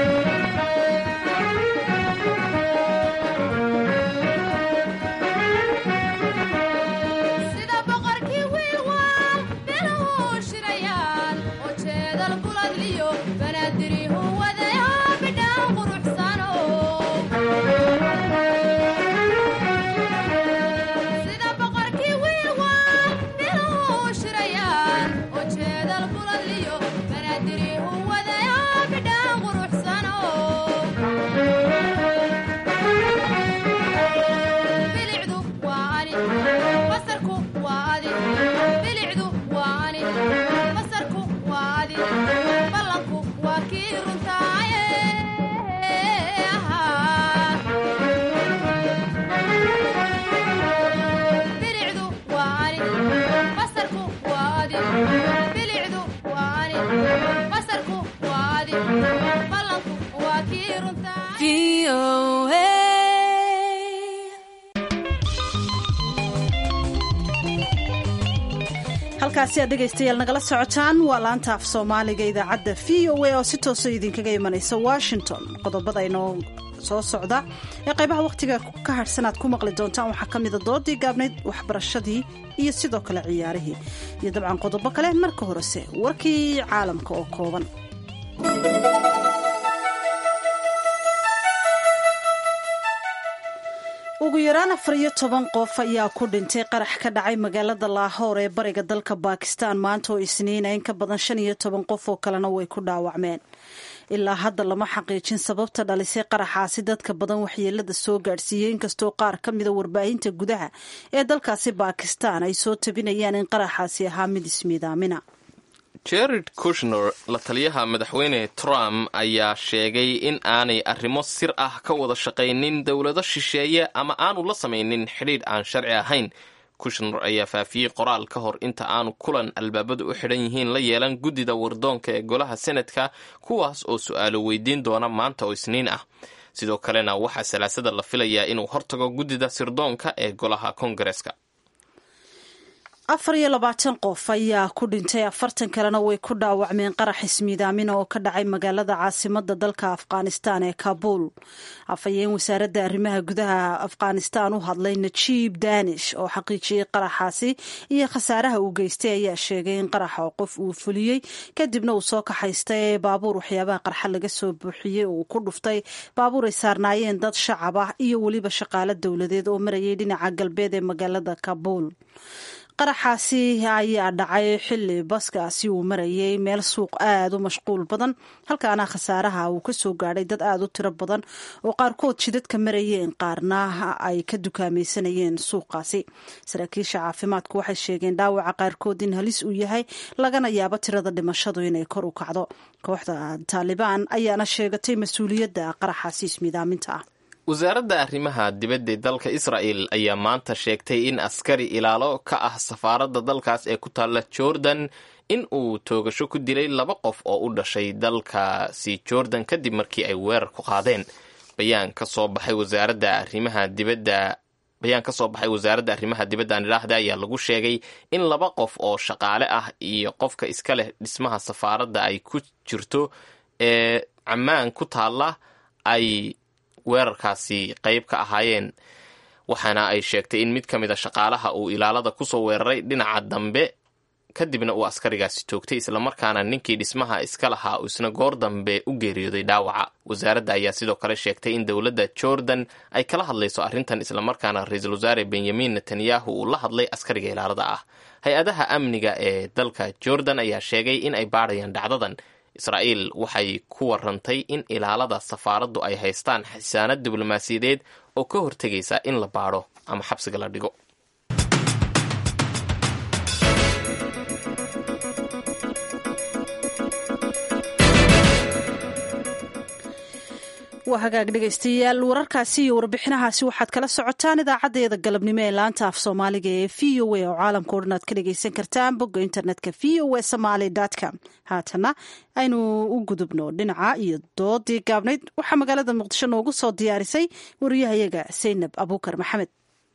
S13: sida boqorkii wiilwaal biluhu shirayaan oo jeedal buladliyo banaadirihu wadayo bidhaan quruxsano sida boqorkii wiilwaal biluhu shirayaan oo jeedal buladliyo banaadirihu wadayo bidhaan quruxsano
S1: halkaasi aad dhegaystayaal nagala socotaan waa laanta af soomaaliga idaacadda v o a oo si toosa idinkaga imanaysa washington qodobada inoo soo socda ee qaybaha wakhtiga ka harhsan aad ku maqli doontaan waxaa ka mida doodii gaabnayd waxbarashadii iyo sidoo kale ciyaarihii iyo dabcan qodobo kale marka horese warkii caalamka oo kooban ugu yaraan afar iyo toban qof ayaa ku dhintay qarax ka dhacay magaalada laahoor ee bariga dalka bakistan maanta oo isniina in ka badan shan iyo toban qof oo kalena way ku dhaawacmeen ilaa hadda lama xaqiijin sababta dhalisay qaraxaasi dadka badan waxyeelada soo gaadhsiiyey inkastoo qaar ka mida warbaahinta gudaha ee dalkaasi bakistan ay soo tabinayaan in qaraxaasi ahaa mid ismiidaamina
S2: jared kushner la taliyaha madaxweyne trump ayaa sheegay in aanay arrimo sir ah ka wada shaqaynin dowlado shisheeye ama aanu la samaynin xidhiidh aan sharci ahayn kushner ayaa faafiyey qoraal ka hor inta aanu kulan albaabadu u xidhan yihiin la yeelan guddida wardoonka ee golaha senadka kuwaas oo su-aalo weydiin doona maanta oo isniin ah sidoo kalena waxaa salaasada la filayaa inuu hortago guddida sirdoonka ee golaha kongareska
S1: afar iyo labaatan qof ayaa ku dhintay afartan kalena way ku dhaawacmeen qarax ismiidaamina oo ka dhacay magaalada caasimada dalka afghanistan ee kabuul afhayeen wasaaradda arrimaha gudaha afghanistan u hadlay najiib danish oo xaqiijiyey qaraxaasi iyo khasaaraha uu geystay ayaa sheegay in qaraxa qof uu fuliyey kadibna uu soo kaxaystay baabuur waxyaabaha qarxa laga soo buuxiyey uu ku dhuftay baabuur ay saarnaayeen dad shacab ah iyo weliba shaqaalo dowladeed oo marayay dhinaca galbeed ee magaalada kabuul qaraxaasi ayaa dhacay xili baskaasi uu marayay meel suuq aada u mashquul badan halkaana khasaaraha uu kasoo gaadhay dad aada u tiro badan oo qaarkood jidadka marayeen qaarna ay ka dukaamaysanayeen suuqaasi saraakiisha caafimaadku waxay sheegeen dhaawaca qaarkood in halis uu yahay lagana yaabo tirada dhimashadu inay kor u kacdo kooxda taalibaan ayaana sheegatay mas-uuliyadda qaraxaasi ismiidaaminta ah
S2: wasaaradda arrimaha dibadda dalka israa'el ayaa maanta sheegtay in askari ilaalo ka ah safaaradda dalkaas ee ku taalla jordan in uu toogasho ku dilay laba qof oo u dhashay dalkaasi jordan kadib markii ay weerar ku qaadeen bayaan ka soo baxay wasaaradda arrimaha dibadda bayaan ka soo baxay wasaaradda arrimaha dibadda aan idhaahda ayaa lagu sheegay in laba qof oo shaqaale ah iyo qofka iska leh dhismaha safaaradda ay ku jirto ee cammaan ku taalla ay weerarkaasi qayb ka ahaayeen waxaana ay sheegtay in mid ka mid a shaqaalaha uu ilaalada kusoo weeraray dhinaca dambe kadibna uu askarigaasi toogtay islamarkaana ninkii dhismaha iska lahaa uu isna goor dambe u geeriyooday dhaawaca wasaaradda ayaa sidoo kale sheegtay in dowladda jordan ay kala hadlayso arrintan islamarkaana ra-iisul wasaare benyamin netanyahu uu la hadlay askariga ilaalada ah hay-adaha amniga ee dalka jordan ayaa sheegay in ay baadhayaan dhacdadan israa'iil waxay ku warantay in ilaalada safaaraddu ay haystaan xisaanad diblomaasiyadeed oo ka hortegaysa in la baadho ama xabsiga la dhigo
S1: waa hagaag dhegaystayaal wararkaasi iyo warbixinahaasi waxaad kala socotaan idaacaddeeda galabnimo ee laanta af soomaaliga ee v o a oo caalamka o dhan aad ka dhagaysan kartaan bogga internetka v o a somaly com haatana aynu u gudubno dhinaca iyo doodii gaabnayd waxaa magaalada muqdisho noogu soo diyaarisay wariyahayaga saynab abuukar maxamed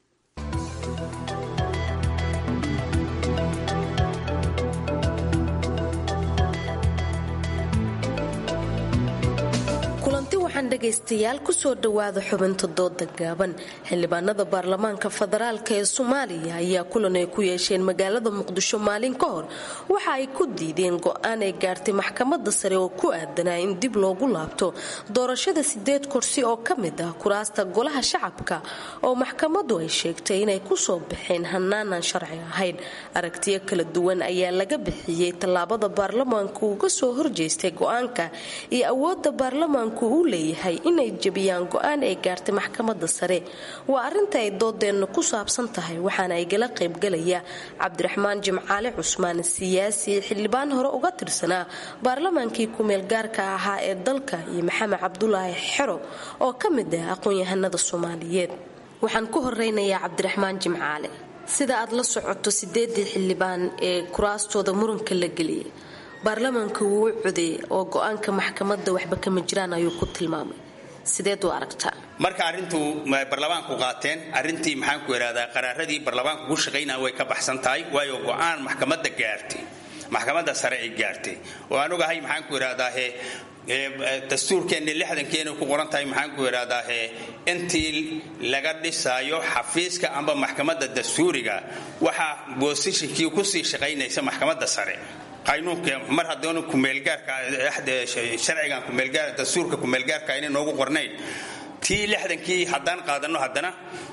S14: kulanti waxaan dhegaystayaal kusoo dhowaada xubinta dooda gaaban xildhibaanada baarlamaanka federaalk ee soomaaliya ayaa kulan ay ku yeesheen magaalada muqdisho maalin ka hor waxa ay ku diideen go-aan ay gaartay maxkamada sare oo ku aadanaa in dib loogu laabto doorashada sideed kursi oo ka mid ah kuraasta golaha shacabka oo maxkamadu ay sheegtay inay kusoo baxeen hanaanan sharci ahayn aragtiyo kala duwan ayaa laga bixiyey tallaabada baarlamaanku uga soo horjeestay go-aanka iyo awooda baarlamaanku uu leeyahay inay jebiyaan go-aan ay gaartay maxkamada sare waa arinta ay doodeenna ku saabsan tahay waxaana ay gala qaybgalaya cabdiraxmaan jimcaale cusmaan siyaasi xildhibaan hore uga tirsanaa baarlamaankii kumeel gaarka ahaa ee dalka iyo maxamed cabdulaahi xero oo ka mid ah aqoon-yahanada soomaaliyeed waxaan ku horeynayaa cabdiraxmaan jimcaale sida aad la socoto sideedii xildhibaan ee kuraastooda muranka la geliyay baarlamaanka wuu u codeeyay oo go-aanka maxkamadda waxba kama jiraan ayuu ku tilmaamay sideed u aragtaa
S15: marka arrintu barlamaanku qaateen arrintii maxaanku idhahdaa qaraaradii barlamaanku ku shaqaynaya way ka baxsan tahay waayo go-aan maxkamadda gaartay maxkamadda sare ay gaartay oo aan ogahay maxaanku idhahdaahe dastuurkeenni lixdankeena ku qoran tahay maxaanku idhahdaahe intii laga dhisaayo xafiiska amba maxkamadda dastuuriga waxaa boosishinkii kusii shaqaynaysa maxkamadda sare qaynuunka mar haddana kumeelgaarka sharcigan kumeelgaar dastuurka kumeelgaarka inay noogu qornayn tii lixdankii haddaan qaadanno haddana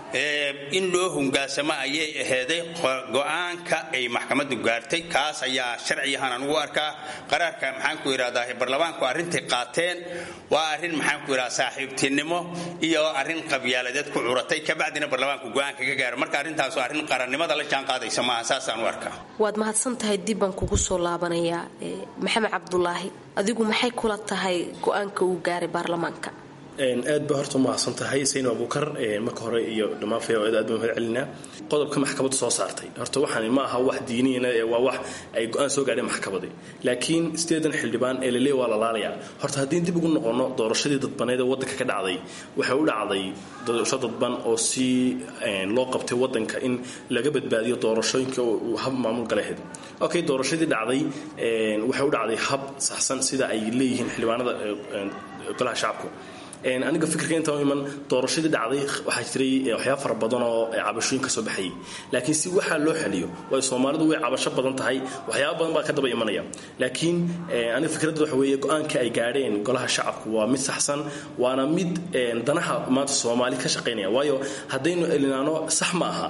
S15: in loo hungaasamo ayay aheyday go-aanka ay maxkamaddu gaartay kaas ayaa sharciyahan anugu arkaa qaraarka maxaanku idhahdaa barlamaanku arrintay qaateen waa arrin maxaanku idhahda saaxiibtinimo iyo arrin qabyaaladeed ku curatay kabacdina barlamaanku go-aanka ka gaaro marka arrintaas arrin qarannimada la jaan qaadaysa maaha saasaan u arkaa
S14: waad mahadsan tahay dib baan kugu soo laabanayaa maxamed cabdulaahi adigu maxay kula tahay go-aanka uu gaaray baarlamaanka
S16: aad ba horta umahadsan tahay sayno abuukar marka hore iyo dhammaan fayaawada aad baan mahad celinaa qodobka maxkamaddu soo saartay horta waxaan ma aha wax diiniyana ee waa wax ay go-aan soo gaadheen maxkamadi laakiin sideedan xildhibaan ee laleey waa la laalayaa horta haddii dib ugu noqono doorashadii dadbaneed ee waddanka ka dhacday waxay u dhacday doorasho dadban oo si loo qabtay waddanka in laga badbaadiyo doorashooyinka uu hab maamul galaheed okay doorashadii dhacday waxay u dhacday hab saxsan sida ay leeyihiin xildhibaanada golaha shacabku aniga fikirka intaan iman doorashadii dhacday waxaa jiray waxyaaba fara badan oo cabashooyin ka soo baxayay laakiin si waxaa loo xaliyo waayo soomaalidu way cabasho badan tahay waxyaaba badan baa ka daba imanaya laakiin aniga fikradda waxa weeye go-aanka ay gaadheen golaha shacabku waa mid saxsan waana mid danaha maanta soomaali ka shaqaynaya waayo haddaynu elinaano sax ma aha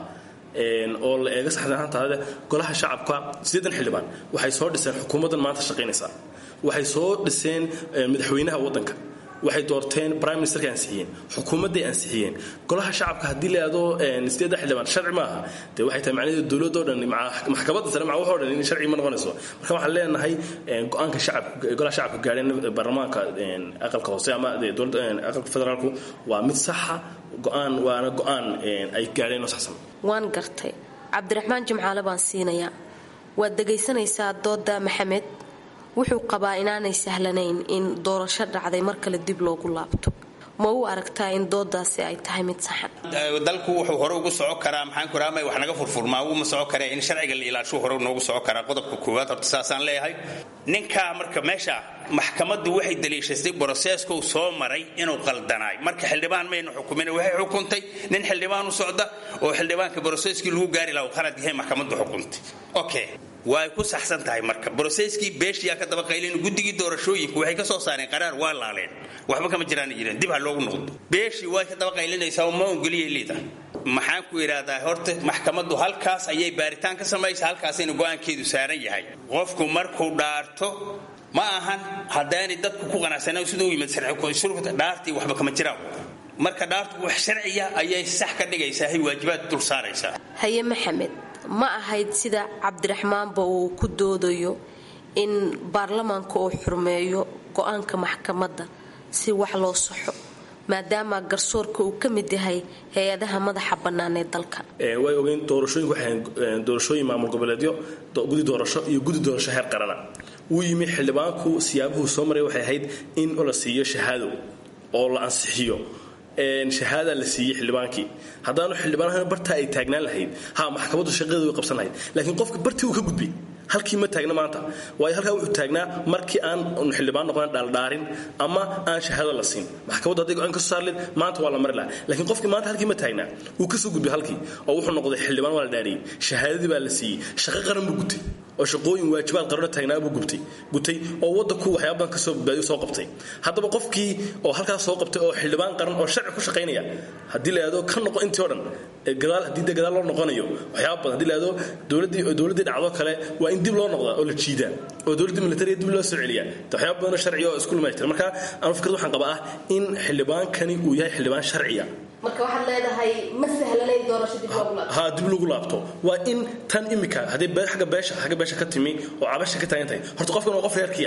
S16: oo la eega saxdaantaada golaha shacabka sideedan xildhibaan waxay soo dhiseen xukuumaddan maanta shaqaynaysa waxay soo dhiseen madaxweynaha waddanka waxay doorteen prime ministerka ansixiyeen xukuumadday ansixiyeen golaha shacabka haddii la yidhahdo sideedda xildhibaan sharci maaha dee waxay tahay macnaheedu dowladoo dhan maxkamadda sare maca waxoo dhan in sharci ma noqonayso marka waxaan leenahay go-aanka shacabka golaha shacabka gaadheen baarlamaanka aqalka hoose ama dowladda aqalka federaalku waa mid saxa go-aan waana go-aan ay gaadheen oo saxsan
S14: waan gartay cabdiraxmaan jimcaale baan siinayaa waad dhegaysanaysaa dooda maxamed wuxuu qabaa inaanay sahlanayn in doorasho dhacday mar kale dib loogu laabto ma u aragtaa in doodaasi ay tahay mid saxan
S15: dalku wuxuu hore ugu soco karaa maxaanku raama wax naga furfurmaa uma soco karee in sharciga la ilaashu hore noogu soco karaa qodobka koowaad horta saasaan leeyahay ninkaa marka meesha maxkamaddu waxay daliishastay broseeskou soo maray inuu qaldanaay marka xildhibaan maynu xukumin waxay xukuntay nin xildhibaan u socda oo xildhibaanka broseeskii lagu gaari laha khalad yahay maxkamaddu xukuntay okay way ku saxsan tahay marka broseskii beeshiyaa ka daba qaylin guddigii doorashooyinku waxay ka soo saareen qaraar waa laaleen waxba kama jiraan jireen dib ha loogu noqdo beeshii way ka daba qaylinaysaa ma ongoliyay liida maxaan ku idhaahdaa horta maxkamaddu halkaas ayay baaritaan ka samaysa halkaasayna go-aankeedu saaran yahay qofku markuu dhaarto ma ahan haddaanay dadku ku qanacsanaan siduu yimid sharcishurta dhaartii waxba kama jiraan marka dhaartu wax sharciya ayay sax ka dhigaysaa hay waajibaad dul saaraysaa
S14: haye maxamed ma ahayd sida cabdiraxmaanba uu ku doodayo in baarlamaanka uu xurmeeyo go-aanka maxkamadda si wax loo saxo maadaama garsoorka uu ka mid yahay hay-adaha madaxa bannaan ee dalka
S16: way ogeyn doorashooyinku waxay doorashooyin maamul goboleedyo gudi doorasho iyo gudi doorasho heer qarana wuu yimi xildhibaanku siyaabuhu soo maray waxay ahayd in la siiyo shahaado oo la ansixiyo shahaada la siiyey xildhibaankii haddaanu xildhibaan bartaa ay taagnaan lahayd ha maxkamaddu shaqadeedu way qabsan lahayd laakiin qofka bartii uu ka gudbay halkii ma taagna maanta waayo halkaa wuxuu taagnaa markii aan xildhibaan noqon dhaaldhaarin ama aan shahaado la siin maxkamaddu hadday go-aan ka soo saarleed maanta waa la mari lahaa laakiin qofkii maanta halkii ma taagnaa wuu ka soo gudbay halkii oo wuxuu noqday xildhibaan waa la dhaariyey shahaadadii baa la siiyey shaqo qaran buu gutay oo shaqooyin waajibaad qarano taagnaa buu gubtay gutay oo waddanku waxyaaba badan kasoo badbaadiyo soo qabtay haddaba qofkii oo halkaas soo qabtay oo xildhibaan qaran oo sharci ku shaqaynaya haddii la yidhahdo ka noqo intii o dhan gadaal haddii dee gadaal loo noqonayo waxyaaba badan haddii la yidhahdo dowladdii dowladdii dhacdo kale waa in dib loo noqdaa oo la jiidaa oo dowladdii militariga dib loo soo celiyaa waxyaaba badanoo sharciya oo isku lumaytira marka anu fikrad waxaan qabaa ah in xildhibaankani uu yahay xildhibaan sharciya
S14: marka waxaad leedahay ma sahlanayn doorasho dib loogu laabto
S16: ha dib lagu laabto waa in tan imika haddii agga beesha agga beesha ka timi oo cabasha ka taagan tahay horta qofkan waa qof reerkiya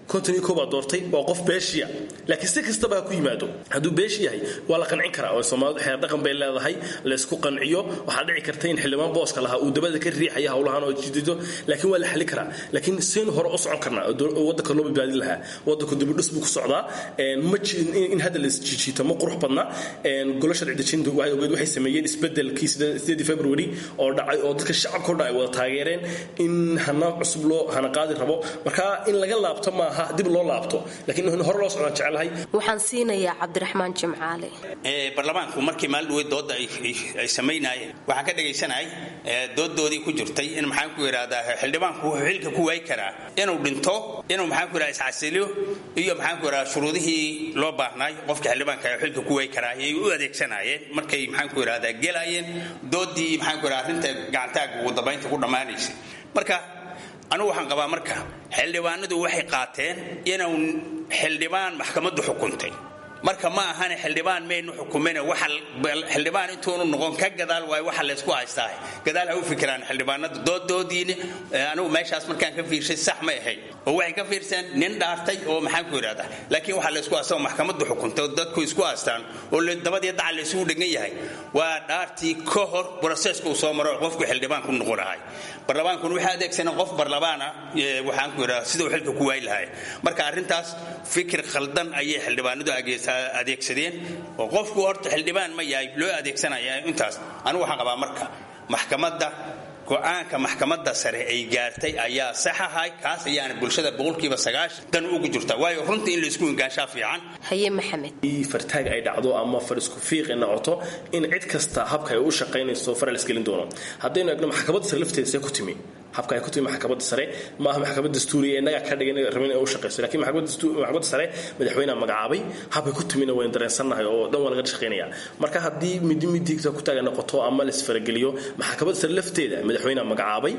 S16: konton iyo koobaa doortay waa qof beeshiya laakiin si kastaba ha ku yimaado hadduu beeshi yahay waa la qancin karaa oo soomaalidu xeer dhaqan bay leedahay laysku qanciyo waxaa dhici karta in xildhibaan booska lahaa uu dabada ka riixaya howlahan oo jidido laakiin waa la xali karaa laakiin saynu hore u socon karnaa oo wadanka loo badbaadin lahaa wadanku dibidhus buu ku socdaa ma jirin in hadda la isjiijiito ma qurux badna golo sharci dejinta waxay ogeed waxay sameeyeen isbedelkii sideedii february oo dhacay oo dadka shacabka o dhan ay wada taageereen in hana cusub loo hana qaadi rabo marka in laga laabto maaha dib loo laabto laakiin in hore loo socdaan jecelahay
S14: waxaan siinayaa cabdiraxmaan jimcaale
S15: baarlamaanku markii maalin dhaweyd dooda ay samaynaayeen waxaan ka dhagaysanahay doodoodii ku jirtay in maxaan ku yidhahdaa xildhibaanku wuxuu xilka ku waayi karaa inuu dhinto inuu maxaan ku yidhahdaa iscasiliyo iyo maxaan ku yidhahdaa shuruudihii loo baahnaay qofka xildhibaanka xilka ku waayi karaa ayay u adeegsanaayeen markay maxaan ku yidhahdaa gelaayeen doodii maxaan ku yidhahdaa arrinta gacantaaga ugu dambaynta ku dhammaanaysay marka anugu waxaan qabaa marka xildhibaanadu waxay qaateen inuu xildhibaan maxkamaddu xukuntay marka ma ahane xildhibaan maynu xukumin xildhibaan intuunu noqon ka gadaal waayo waxa laysku haystaa gadaal ha u fikiraan xildhibaanada doodoodiini anigu meeshaas markaan ka fiirshay sax ma ahayd oo waxay ka fiirseen nin dhaartay oo maxaan ku yidhahdaa laakiin waxaa laysku haystaa oo maxkamaddu xukuntay oo dadku isku haystaan oo dabadii daca laysugu dhegan yahay waa dhaartii ka hor broseska uu soo maro qofku xildhibaan ku noqon lahay barlamaankuna waxay adeegsaneen qof barlamaana waxaan ku yidhahdaa siduu xilka ku waayi lahay marka arrintaas fikir khaldan ayay xildhibaanadu adeegsadeen oo qofku horta xildhibaan ma yahay loo adeegsanaya intaas anigu waxaan qabaa marka maxkamadda go-aanka maxkamadda sare ay gaartay ayaa sax ahay kaas ayaana bulshada boqolkiiba sagaashan dan ugu jirta waayo runta in laysku ingaanshaa fiican
S14: haye maxamed
S16: fartaag ay dhacdo ama far isku fiiqi noqoto in cid kasta habka ay u shaqaynayso fara lasgelin doono haddaynu egno maxkamadda sare lafteeda see ku timi habka ay ku timi maxkamadda sare ma aha maxkamad dastuuriya innaga ka dhigan rabin inay u shaqayso laakiin maxkamadda sare madaxweynaha magacaabay habkay ku timina waynu dareensannahay oo dhan waa laga shaqaynaya marka haddii midi midigta ku taagan noqoto ama laisfarageliyo maxkamadda sare lafteeda madaxweynaha magacaabay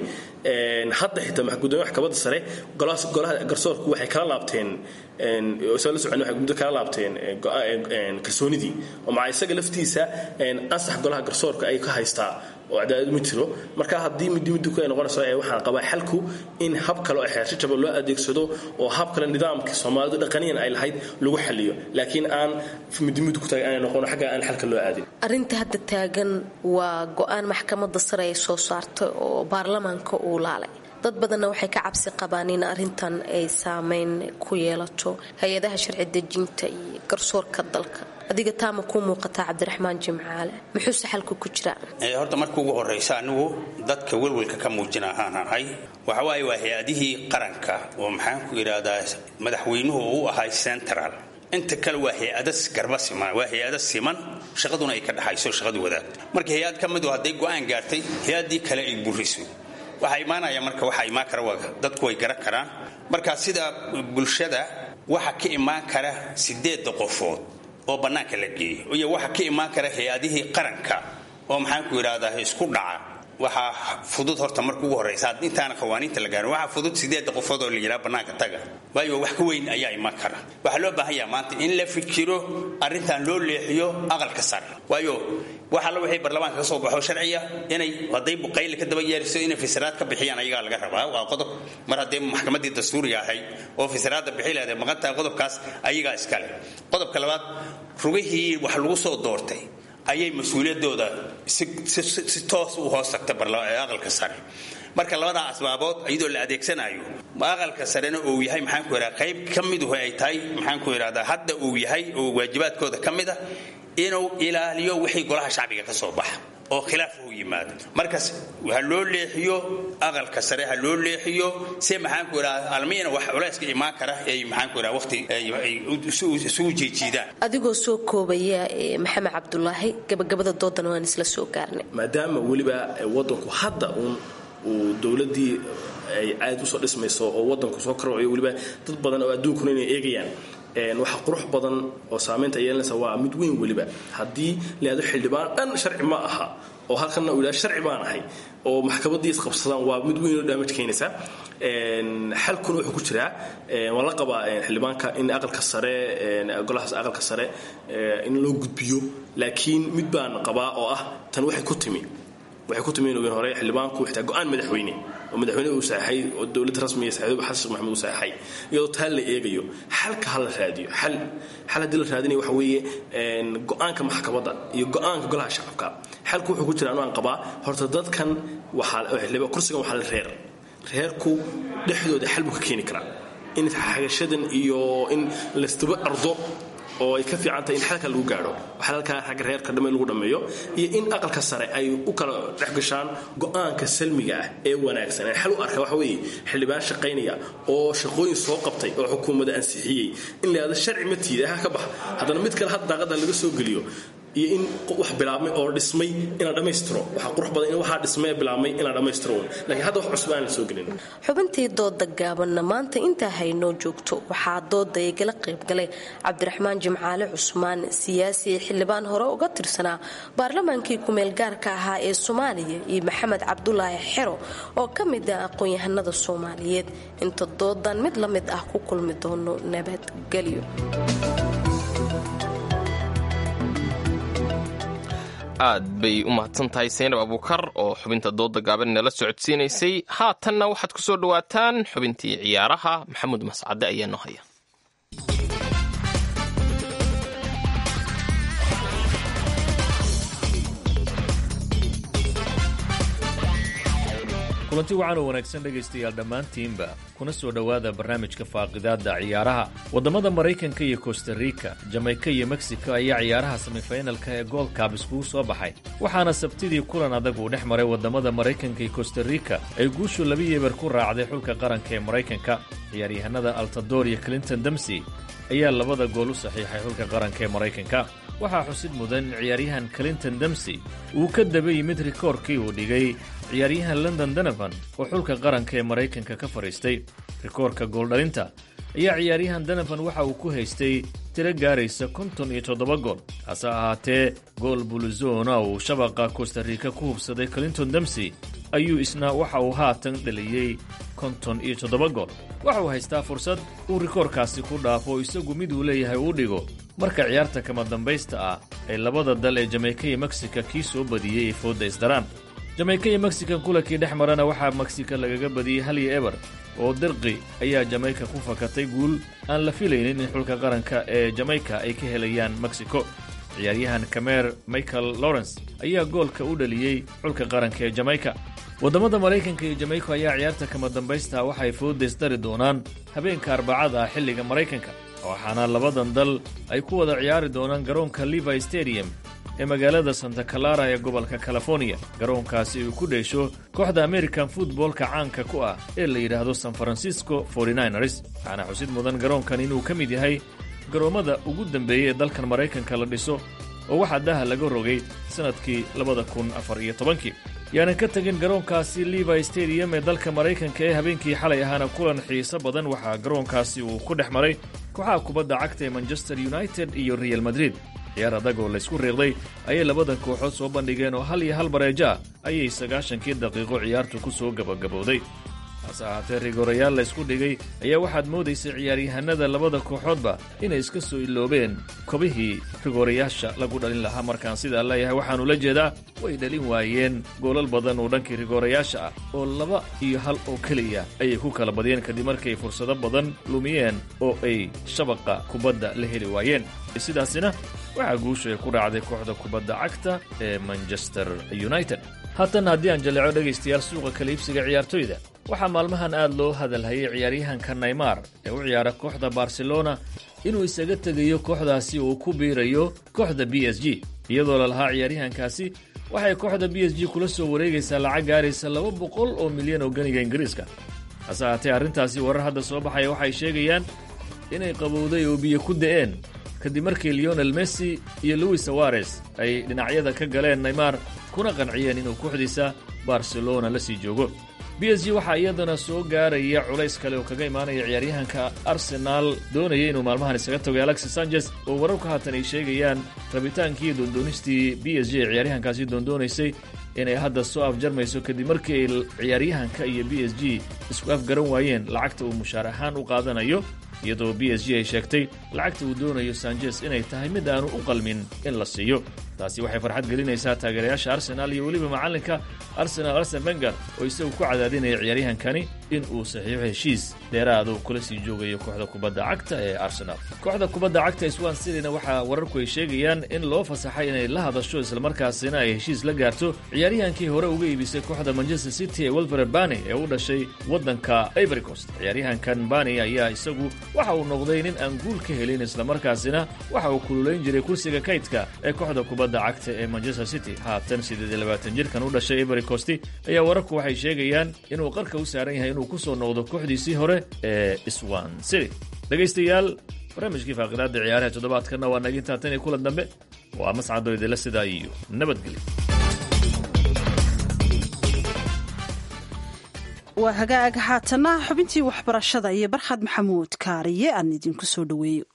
S16: hadda xitaa gudoomiya maxkamadda sare golaha garsoorku waxay kala laabteen soo la socon waxay muddo kala laabteen kalsoonidii oo maca isaga laftiisa ansax golaha garsoorka ay ka haystaa oo cadaalad ma jiro marka haddii midi midi ku ay noqonayso ee waxaan qabaa xalku in hab kale oo xeersho jaba loo adeegsado oo hab kale nidaamka soomaalidu dhaqaniyan ay lahayd lagu xaliyo laakiin aan midi midi ku taagay aanay noqon xagga aan xalka loo aadin
S14: arrinta hadda taagan waa go-aan maxkamadda sare ay soo saartay oo baarlamaanka uu laalay dad badanna waxay ka cabsi qabaan in arrintan ay saameyn ku yeelato hay-adaha sharci dejinta iyo garsoorka dalka adiga taama kuu muuqataa cabdiraxmaan jimcaale muxuuse xalka ku jiraa
S15: horta marka ugu horraysa anigu dadka welwelka ka muujina ahaan ahay waxa waaye waa hay-adihii qaranka oo maxaan ku yidhaahdaa madaxweynuhu uu ahay central inta kale waa hay-ada garba siman waa hay-ada siman shaqaduna ay ka dhaxayso shaqadu wadaag marka hay-ad ka midu hadday go-aan gaartay hay-addii kale ay buriso waxaa imaanaya marka waxaa imaan kara dadku way garan karaan marka sida bulshada waxa ka imaan kara sideedda qofood oo bannaanka la geeyo iyo waxa ka imaan kara hay-adihii qaranka oo maxaan ku yidhahdaa isku dhaca waxaa fudud horta marka ugu horraysa intaana qawaaniinta la gaarin waxaa fudud sideedda qofood oo la yidhaha bannaanka taga waayo wax ka weyn ayaa iman kara waxaa loo baahan yaha maanta in la fikiro arrintan loo leexiyo aqalka sare waayo wax alla wixii barlamaanka ka soo baxo sharciya inay hadday buqayli ka daba yeeriso inay fisiraad ka bixiyaan ayagaa laga rabaa waa qodob mar hadday maxkamaddii dastuuriga ahayd oo fisiraadda bixi leedahay maqan tahay qodobkaas ayagaa iskale qodobka labaad rugihii wax lagu soo doortay ayay mas-uuliyaddooda si toos u hoos tagta aqalka sare marka labadaa asbaabood iyadoo la adeegsanayo aqalka sarena uu yahay maxaan ku yidhahda qayb ka miduhu ay tahay maxaan ku yidhahdaa hadda uu yahay oo waajibaadkooda ka mid a inuu ilaaliyo wixii golaha shacbiga ka soo baxa oo khilaaf u yimaado markaas ha loo leexiyo aqalka sare ha loo leexiyo si maxaan ku yidhahda almiina wax culayska imaan kara ay maxaan ku yidhahda waqti ay isugu jiijiidaan
S14: adigoo soo koobaya maxamed cabdulaahi gabagabada doodan waan isla soo gaarnay
S16: maadaama weliba wadanku hadda uun uu dowladii ay aad usoo dhismayso oo wadanku soo karwayo weliba dad badan oo adduunkuna inay eegayaan waxa qurux badan oo saamaynta yeelanaysa waa mid weyn weliba haddii layado xildhibaan dhan sharci ma aha oo halkanna uu yidhahdo sharci baan ahay oo maxkamaddii isqabsadaan waa mid weyn oo damaj keenaysa xalkuna wuxuu ku jiraa waa la qabaa xildhibaanka in aqalka sare golahaas aqalka sare in loo gudbiyo laakiin mid baan qabaa oo ah tan waxay ku timi waxay ku timeen ogeen hore xildhibaanku xitaa go-aan madaxweyne oo madaxweyne uu saxay oo dowladda rasmiga saxay xasan sheekh maxamed uu saxay iyadoo taa la eegayo xalka ha la raadiyo xal xal haddii la raadinayo waxa weeye go-aanka maxkamadda iyo go-aanka golaha shacabka xalku wuxuu ku jira anu aan qabaa horta dadkan waxaa kursigan waxaa la reer reerku dhexdooda xal buu ka keeni karaa in xagashadan iyo in laystuba ardo oo ay ka fiican tahay in xalka lagu gaadho xalalkaa ragga reerka dhamme lagu dhammeeyo iyo in aqalka sare ay u kala dhex gashaan go-aanka salmiga ah ee wanaagsan ee xal u arka waxa weeye xildhibaan shaqaynaya oo shaqooyin soo qabtay oo xukuumadda ansixiyey in la yidhahdo sharci ma tiida ha ka bax haddana mid kale had daaqada laga soo geliyo iyo in wax bilaabmay oo dhismay in la dhammaystiro waxaa qurux badan in waxaa dhismay ee bilaabmay in la dhammaystiro laakiin hadda wax cusub aan la soo gelin
S14: xubintii dooda gaabanna maanta intaa haynoo joogto waxaa dooda igala qaybgalay cabdiraxmaan jimcaale cusmaan siyaasi xildhibaan hore uga tirsanaa baarlamaankii kumeel gaarka ahaa ee soomaaliya iyo maxamed cabdulaahi xero oo ka mid ah aqoon-yahanada soomaaliyeed inta doodan mid la mid ah ku kulmi doono nabadgelyo
S2: aad bay u mahadsan tahay saynab abuukar oo xubinta dooda gaaban nala socodsiinaysay haatanna waxaad ku soo dhowaataan xubintii ciyaaraha maxamuud mascade ayaa noo haya
S9: kulanti wacan oo wanaagsan dhegaystayaal dhammaantiinba kuna soo dhowaada barnaamijka faaqidaadda ciyaaraha waddamada maraykanka iyo kostarika jamayka iyo meksiko ayaa ciyaaraha semifinalka ee goldkab iskugu soo baxay waxaana sabtidii kulan adag uu dhex maray waddamada maraykanka iyo kostarika ay guushu laba yeebar ku raacday xulka qaranka ee maraykanka ciyaaryahanada altador iyo clinton demsey ayaa labada gool u saxiixay xulka qaranka ee maraykanka waxaa xusid mudan in ciyaaryahan clinton demsey uu ka daba yimid rikoorkii uu dhigay ciyaaryahan london donovan oo xulka qaranka ee maraykanka ka fadhiistay rikoorka gooldhalinta ayaa ciyaaryahan donovan waxa uu ku haystay tiro gaaraysa konton iyo toddoba gool hase ahaatee gool buluzona uu shabaqa kostarika ku hubsaday clinton demsey ayuu isna waxa uu haatan dhaliyey konton iyo toddoba gool waxa uu haystaa fursad uu rikoorkaasi ku dhaafo isagu mid uu leeyahay uu dhigo marka ciyaarta kama dambaysta ah ee labada dal ee jamayka iyo meksika kii soo badiyey ay foodda isdaraan jamayka iyo mexikan kulankii dhex marana waxaa meksika lagaga badiyey hal iyo eber oo dirqi ayaa jamayka ku fakatay guul aan la filaynin in xulka qaranka ee jamayka ay ka helayaan mexico ciyaaryahan kameer michael lawrence ayaa goolka u dhaliyey xulka qaranka ee jamayka waddamada maraykanka iyo jamayka ayaa ciyaarta kama dambaysta waxay fooddays dari doonaan habeenka arbacada ah xilliga maraykanka waxaana labadan dal ay ku wada ciyaari doonaan garoonka levi stadium ee magaalada santa clara ee gobolka californiya garoonkaasi uu ku dheesho kooxda american futboolka caanka ku ah ee la yidhaahdo san francisco 49ers waxaana xusid mudan garoonkan inuu ka mid yahay garoommada ugu dambeeyey ee dalkan maraykanka la dhiso oo waxaa daha laga rogay sannadkii labada kun afar iyo tobankii yaanan ka tegin garoonkaasi levi stadium ee dalka maraykanka ee habeenkii xalay ahaana kulan xiiso badan waxaa garoonkaasi uu ku dhex maray kooxaha kubadda cagta ee manchester united iyo real madrid ciyaar adag oo laysku riiqday ayay labadan kooxood soo bandhigeen oo hal iyo hal bareejo ah ayay sagaashankii daqiiqo ciyaartu ku soo gabagabowday hase ahaatee rigorayaal laysku dhigay ayaa waxaad moodaysay ciyaaryahanada labada kooxoodba inay iska soo iloobeen kobihii rigorayaasha lagu dhalin lahaa markaan sidaa leeyahay waxaanu la jeedaa way dhalin waayeen goolal badan oo dhankii rigorayaasha ah oo laba iyo hal oo keliya ayay ku kala badiyeen kadib markay fursado badan lumiyeen oo ay shabaqa kubadda la heli waayeen sidaasina waxaa guushu ay ku raacday kooxda kubadda cagta ee manchester united haatan haddii aan jaleeco dhegaystayaal suuqa kala iibsiga ciyaartoyda waxaa maalmahan aad loo hadalhayay ciyaaryahanka naymar ee u ciyaara kooxda barcelona inuu isaga tegayo kooxdaasi uu ku biirayo kooxda b s g iyadoo la lahaa ciyaaryahankaasi waxay kooxda b s g kula soo wareegaysaa lacag gaaraysa laba boqol oo milyan oo ganiga ingiriiska hase ahaatee arrintaasi warar hadda soo baxaya waxay sheegayaan inay qabowday oo biyo ku da'een kadib markii leonel messi iyo louis sawares ay dhinacyada ka galeen naymar kuna qanciyeen inuu kooxdiisa barcelona la sii joogo b s g waxaa iyadana soo gaaraya culays kale oo kaga imaanaya ciyaaryahanka arsenaal doonaya inuu maalmahan isaga tago alexis sanchez oo wararku haatan ay sheegayaan rabitaankii doondoonistii b s g ee ciyaaryahankaasi doondoonaysay inay hadda soo afjarmayso kadib markii ay ciyaaryahanka iyo b s g isku afgaran waayeen lacagta uu mushaar ahaan u qaadanayo iyadoo b s g ay sheegtay lacagta uu doonayo sanjes inay tahay mid aanu u qalmin in la siiyo taasi waxay farxad gelinaysaa taageerayaasha arsenaal iyo weliba macallinka arsenal arsen wenger oo isagu ku cadaadinaya ciyaaryahankani in uu saxiixo heshiis dheeraada uu kula sii joogayo kooxda kubadda cagta ee arsenal kooxda kubadda cagta swan cityna waxaa wararku ay sheegayaan in loo fasaxay inay la hadasho islamarkaasina ay heshiis la gaarto ciyaaryahankii hore uga iibisay kooxda manchester city ee welfare bani ee u dhashay waddanka ivory coast ciyaaryahankan bani ayaa isagu waxa uu noqday nin aan guul ka helin islamarkaasina waxa uu kululayn jiray kursiga kaydka ee kooxda kubadda cagta ee manchester city haatan siddeed iyo labaatan jirkan u dhashay ivory coast ayaa wararku waxay sheegayaan inuu qarka u saaran yahay inuu ku soo noqdo kooxdiisii hore ee swan city dhegaystayaal barnaamijkii faaqidaada ciyaaraha toddobaadkanna waa nagintaa tan iyo kulan dambe waa mascadoo idinla sidaa iyo nabadgelyo
S1: waa hagaag haatana xubintii waxbarashada iyo barkhad maxamuud kaariye aan idinku soo dhoweeyo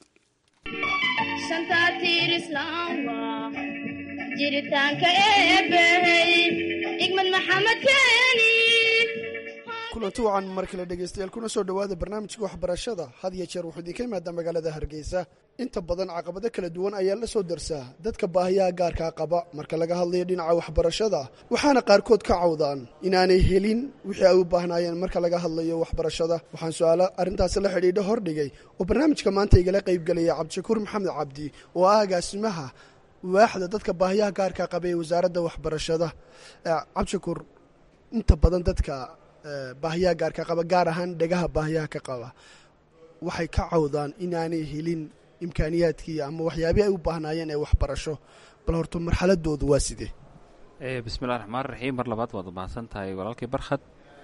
S13: jiritaanka eebbahey igmad maxamed keeni
S17: kulanti wacan mar kale dhegaystayaal kuna soo dhowaada barnaamijka waxbarashada had iyo jeer wuxuu idinka imaadaa magaalada hargeysa inta badan caqabado kala duwan ayaa la soo darsaa dadka baahiyaha gaarkaa qaba marka laga hadlayo dhinaca waxbarashada waxaana qaarkood ka cawdaan inaanay helin wixii ay u baahnaayeen marka laga hadlayo waxbarashada waxaan su-aalo arrintaasi la xidhiidho hordhigay oo barnaamijka maanta igala qaybgelaya cabdishakuur maxamed cabdi oo ah agaasimaha waaxda dadka baahiyaha gaarkaa qaba ee wasaaradda waxbarashada cabdishakuur inta badan dadka baahiyaha gaarka qaba gaar ahaan dhegaha baahiyaha ka qaba waxay ka cawdaan inaanay helin imkaaniyaadkii ama waxyaabii ay u baahnaayeen ee waxbarasho bal horta marxaladoodu waa sidee
S18: bismillahi raxmaan raxiim mar labaad waad mahadsan tahay walaalkay barkhad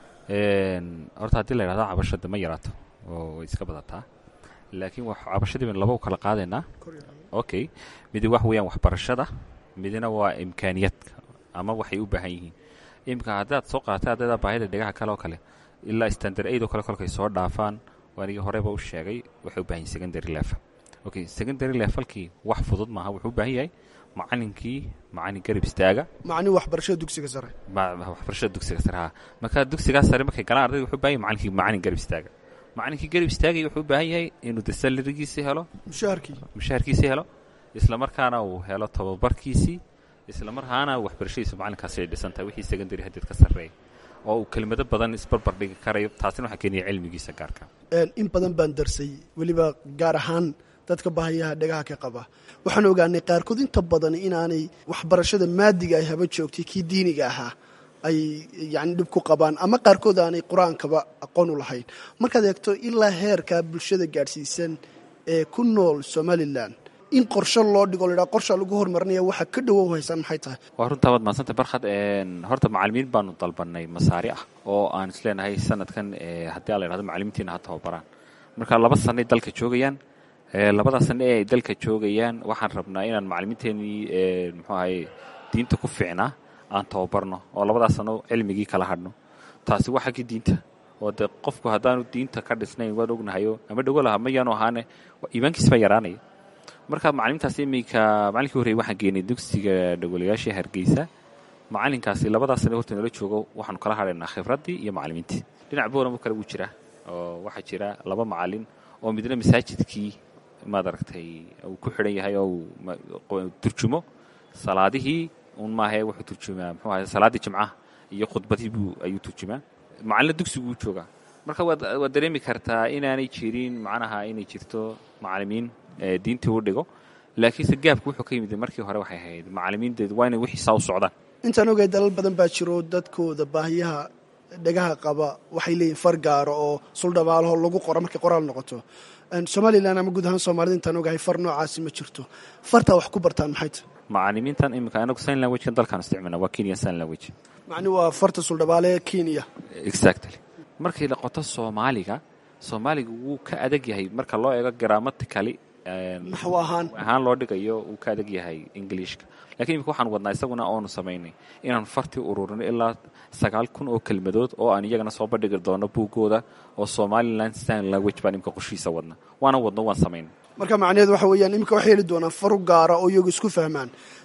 S18: horta haddii la yidhahdo cabashada ma yaraato oo way iska badataa laakiin cabashadii baynu laba u kala qaadaynaa okay midi wax weeyaan waxbarashada midina waa imkaaniyaadka ama waxay u baahan yihiin imika haddaad soo qaatay ardayda baahida dhegaha kale oo kale ilaa standard aid oo kale kolkay soo dhaafaan waanigii horeba u sheegay waxay u baahan yihin secondary level okay secondary levelkii wax fudud maaha wuxuu u baahan yahay macalinkii macalin garab istaaga
S17: macni waxbarashada dugsiga sare
S18: waxbarashada dugsiga sare ha marka dugsigaa sare markay galaan ardayda wuxuu u baahan yahay macalinkii macalin garab istaaga macalinkii garab istaagay wuxuu u baahan yahay inuu de salarigiisii helo
S17: mushaharkii
S18: mushaharkiisii helo isla markaana uu helo tababarkiisii isla markaana waxbarashadiisu macalinkaasi ay dhisan tahay wixii secondary hadeed ka sarreeya oo uu kelimado badan isbarbar dhigi karayo taasina waxaa keenaya cilmigiisa gaarka
S17: in badan baan darsay weliba gaar ahaan dadka baahiyaha dhegaha ka qaba waxaan ogaanay qaarkood inta badan inaanay waxbarashada maadiga ay haba joogtay kii diiniga ahaa ay yani dhib ku qabaan ama qaarkood aanay qur-aankaba aqoon u lahayn markaad eegto ilaa heerka bulshada gaadhsiisan ee ku nool somalilan in qorsho loo dhigo ladhaa qorsha lagu horumarinaya waxa ka dhowow haysaan maxay tahay
S18: waa runtaa waad mahadsantay barkhad horta macalimiin baanu dalbanay masaari ah oo aan isleenahay sanadkan haddii a la yhahdo macalimiintiina ha tababaraan marka laba sanay dalka joogayaan labada sane ee ay dalka joogayaan waxaan rabnaa inaan macalimiinteenii muxuu ahay diinta ku fiicnaa aan tababarno oo labadaas sano cilmigii kala hadhno taasi waa xaggii diinta oo de qofku haddaanu diinta ka dhisnayn waan ognahayo ama dhogo laha mayaanu ahaane iimaankiis baa yaraanaya marka macalimintaas iminka macalinkii horreyey waxaan geenay dugsiga dhagolayaashii hargeysa macalinkaasi labadaas sane horta nala joogo waxaanu kala hadhaynaa khibraddii iyo macalimiintii dhinac booramo kale wuu jiraa oo waxaa jira laba macalin oo midna masaajidkii maad aragtay uu ku xidhan yahay oo uu turjumo salaadihii un maahae wuxuu turjumaa muxuu ahay salaaddii jimcaha iyo khudbadii buu ayuu turjumaa macalina dugsiguu joogaa marka waad waad dareemi kartaa inaanay jirin macnaha inay jirto macalimiin diintii u dhigo laakiinse gaabku wuxuu ka yimid markii hore waxay ahayd macalimiinteedu waa inay wixii saa u socdaan
S17: intaan ogay dalal badan baa jiro dadkooda baahiyaha dhegaha qaba waxay leeyihin far gaaro oo suldhabaalaho lagu qoro markay qoraal noqoto somalilan ama guud ahaan soomaalida intaan ogahay far noocaasi ma jirto fartaa wax ku bartaan maxay tahy
S18: macalimiintan iminka anagu sign languagekan dalkaan isticmaalna waa kenya sign language
S17: macni waa farta suldhabaale kenya
S18: exactly markay noqoto soomaaliga soomaaliga wuu ka adag yahay marka loo eego grammatically
S17: naxwo ahaan
S18: ahaan loo dhigayo wuu ka adag yahay ingiliishka lakiin imika waxaan wadnaa isaguna oonu samaynay inaan fartii ururino ilaa sagaal kun oo kelmadood oo aan iyagana soo bandhigi doono buuggooda oo somalilan sign language baan imika qorshihiisa wadna waana wadno waan samaynay
S17: marka macnaheedu waxa weeyaan iminka waxay heli doonaan faru gaara oo iyagu isku fahmaan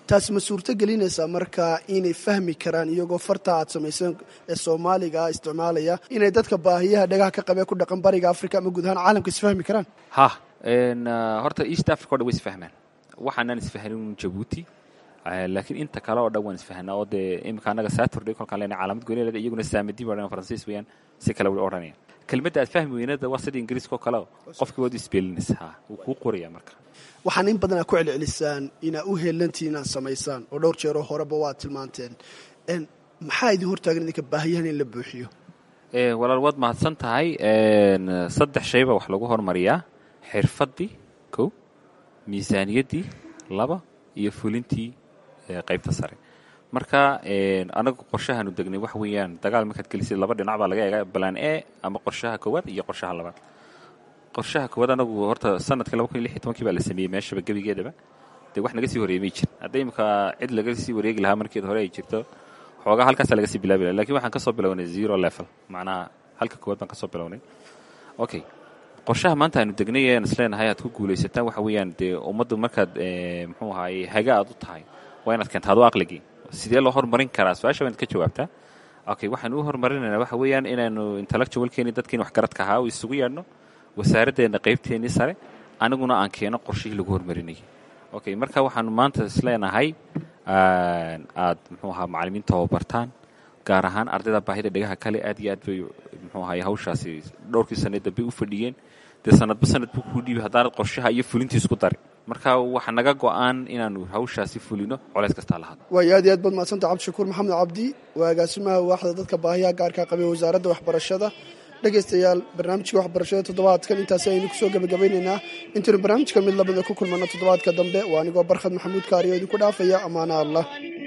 S17: taasi ma suurto gelinaysaa marka inay fahmi karaan iyagoo farta aad samayseen ee soomaaliga isticmaalaya inay dadka baahiyaha dhagaha ka qabee ku dhaqan bariga africa ama guud ahaan caalamka isfahmi karaan
S18: ha horta east africa o dhan way isfahmaan waxaanaan isfahnin jabuuti laakiin inta kale oo dhan waan isfahnaa oo dee imika annaga saturday kolkaan lena caalamad goonileeda iyaguna saamadi ba odhan faransiis weeyaan si kale way odhanayaan kelmadda aad fahmi weynada waa sida ingiriiska oo kale qofkii waad isbeelinaysa ha wuu kuu qoraya marka
S17: waxaan in badan aad ku celcelisaan inaa u heelantiin inaad samaysaan oo dhowr jeeroo horeba waad tilmaanteen maxaa idin hortaagan idinka baahiyahan in la buuxiyo
S18: walaal waad mahadsan tahay saddex shayba wax lagu hormariyaa xirfaddii kow miisaaniyaddii laba iyo fulintii qaybta sare marka anagu qorshahaanu degnay waxa weeyaan dagaal markaad gelisid laba dhinac baa laga eega balaan e ama qorshaha koowaad iyo qorshaha labaad qorshaha koowaad anagu horta sanadka laba kun iyo lix iyo tobankii baa la sameeyey meeshaba gebigeedaba dee wax naga sii horeeyey may jirin hadda imika cid laga sii wareegi lahaa markeed hore ay jirto xoogaa halkaasaa laga sii bilaabi laha lakin waxaan ka soo bilownay zero level macnaha halka koowaad baan ka soo bilownay okay qorshaha maanta aanu degnay ean isleenahay aad ku guulaysataan waxa weeyaan dee ummaddu markaad muxuu ahaaye haga aad u tahay waa inaad keenta adu aqligii sidee loo horumarin karaa su-aasha waa inaad ka jawaabtaa okay waxaan u horumarinaynaa waxa weeyaan inaanu intellectualkeeni dadkiin waxgaradka ahaa u isugu yeedhno wasaaraddeena qaybteennii sare aniguna aan keeno qorshihii lagu horumarinayay okay marka waxaanu maanta isleenahay aad muxuu ahaa macallimiin tababartaan gaar ahaan ardayda baahida dhegaha kale aad iyo aad bay muxuu ahaye hawshaasi dhowrkii sanee dambe u fadhiyeen dee sanadba sanad buu kuu dhiibi haddaanad qorshaha iyo fulintii isku darin marka waxa naga go-aan inaanu hawshaasi fulino colays kastaa lahado
S17: waayo aad iyo aad baad mahadsanta cabdishakuur maxamed cabdi waa agaasimaha waaxda dadka baahiyaha gaarkaa qabay wasaaradda waxbarashada dhegaystayaal barnaamijka waxbarashada toddobaadkan intaasi aynu kusoo gebagabaynaynaa intaynu barnaamijka mid lamida ku kulmano toddobaadka dambe waa anigoo barkhad maxamuud kaariyo idinku dhaafaya ammaana allah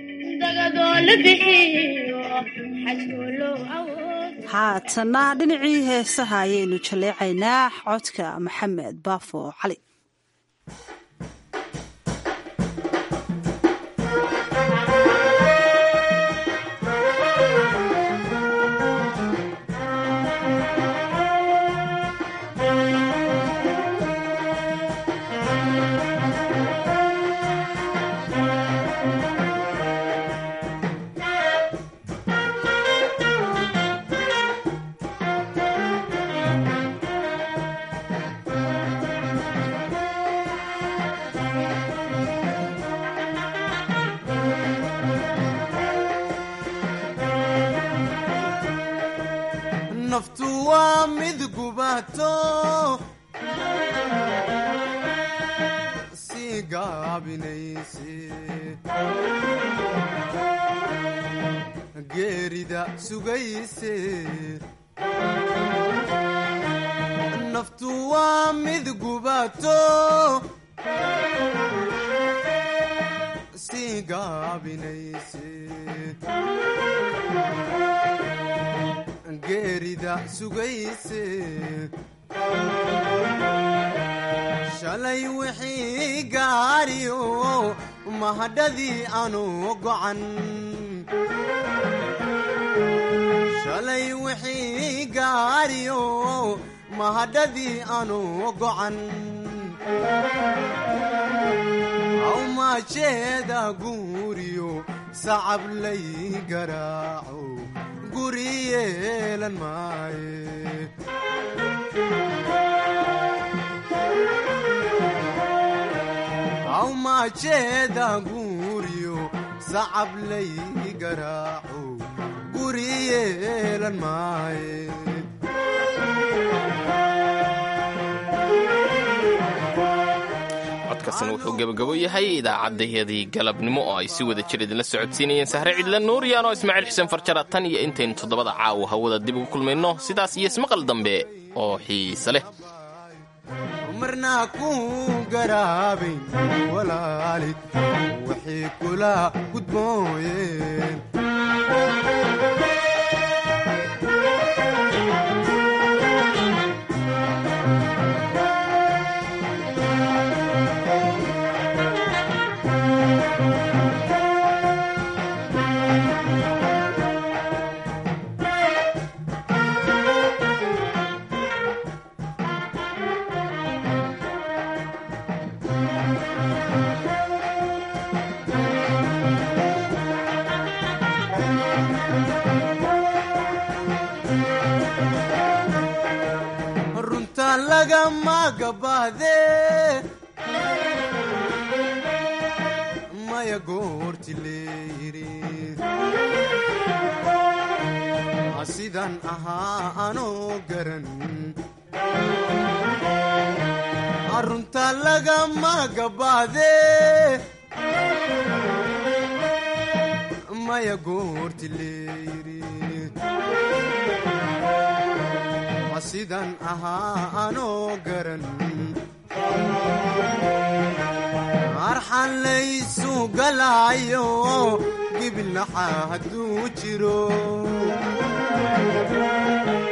S1: haatana dhinacii heesaha ayaynu jaleecaynaa codka maxamed baafo cali
S12: naftu waa mid gubato sii gaabinayse geerida sugayse naftu waa mid gubato sii gaabinayse geerida sugayse shalay wixii gaariyo mahadhadii aanu gocan shalay wixii gaariyo mahadhadii aanu gocan awmaajeeda guuriyo sacab lay garaaco guri yeelan maaye awmaajeeda guuriyo sacab lay garaaco guri yeelan maaye
S2: codkaasna wuxuu gebagabo yahay idaacaddayadii galabnimo oo ay si wada jir idinla socodsiinayeen sahre cidla nuuriyaan oo ismaaciil xuseen farjara tan iyo intaynu toddobada caawa hawada dib ugu kulmayno sidaas iyo ismaqal dambe oo xiise leh
S12: marnaa ku garaabayn walaalid waxay kula gudbooyeen
S13: Thank you.
S12: lagama gabaahde maya goorti leeyiri sidan ahaa anoo garan arunta lagama gabaahde maya goorti leeyiri sidan ahaa anoo garan arxan laysu galaayo gibilnaxa hadduu jiro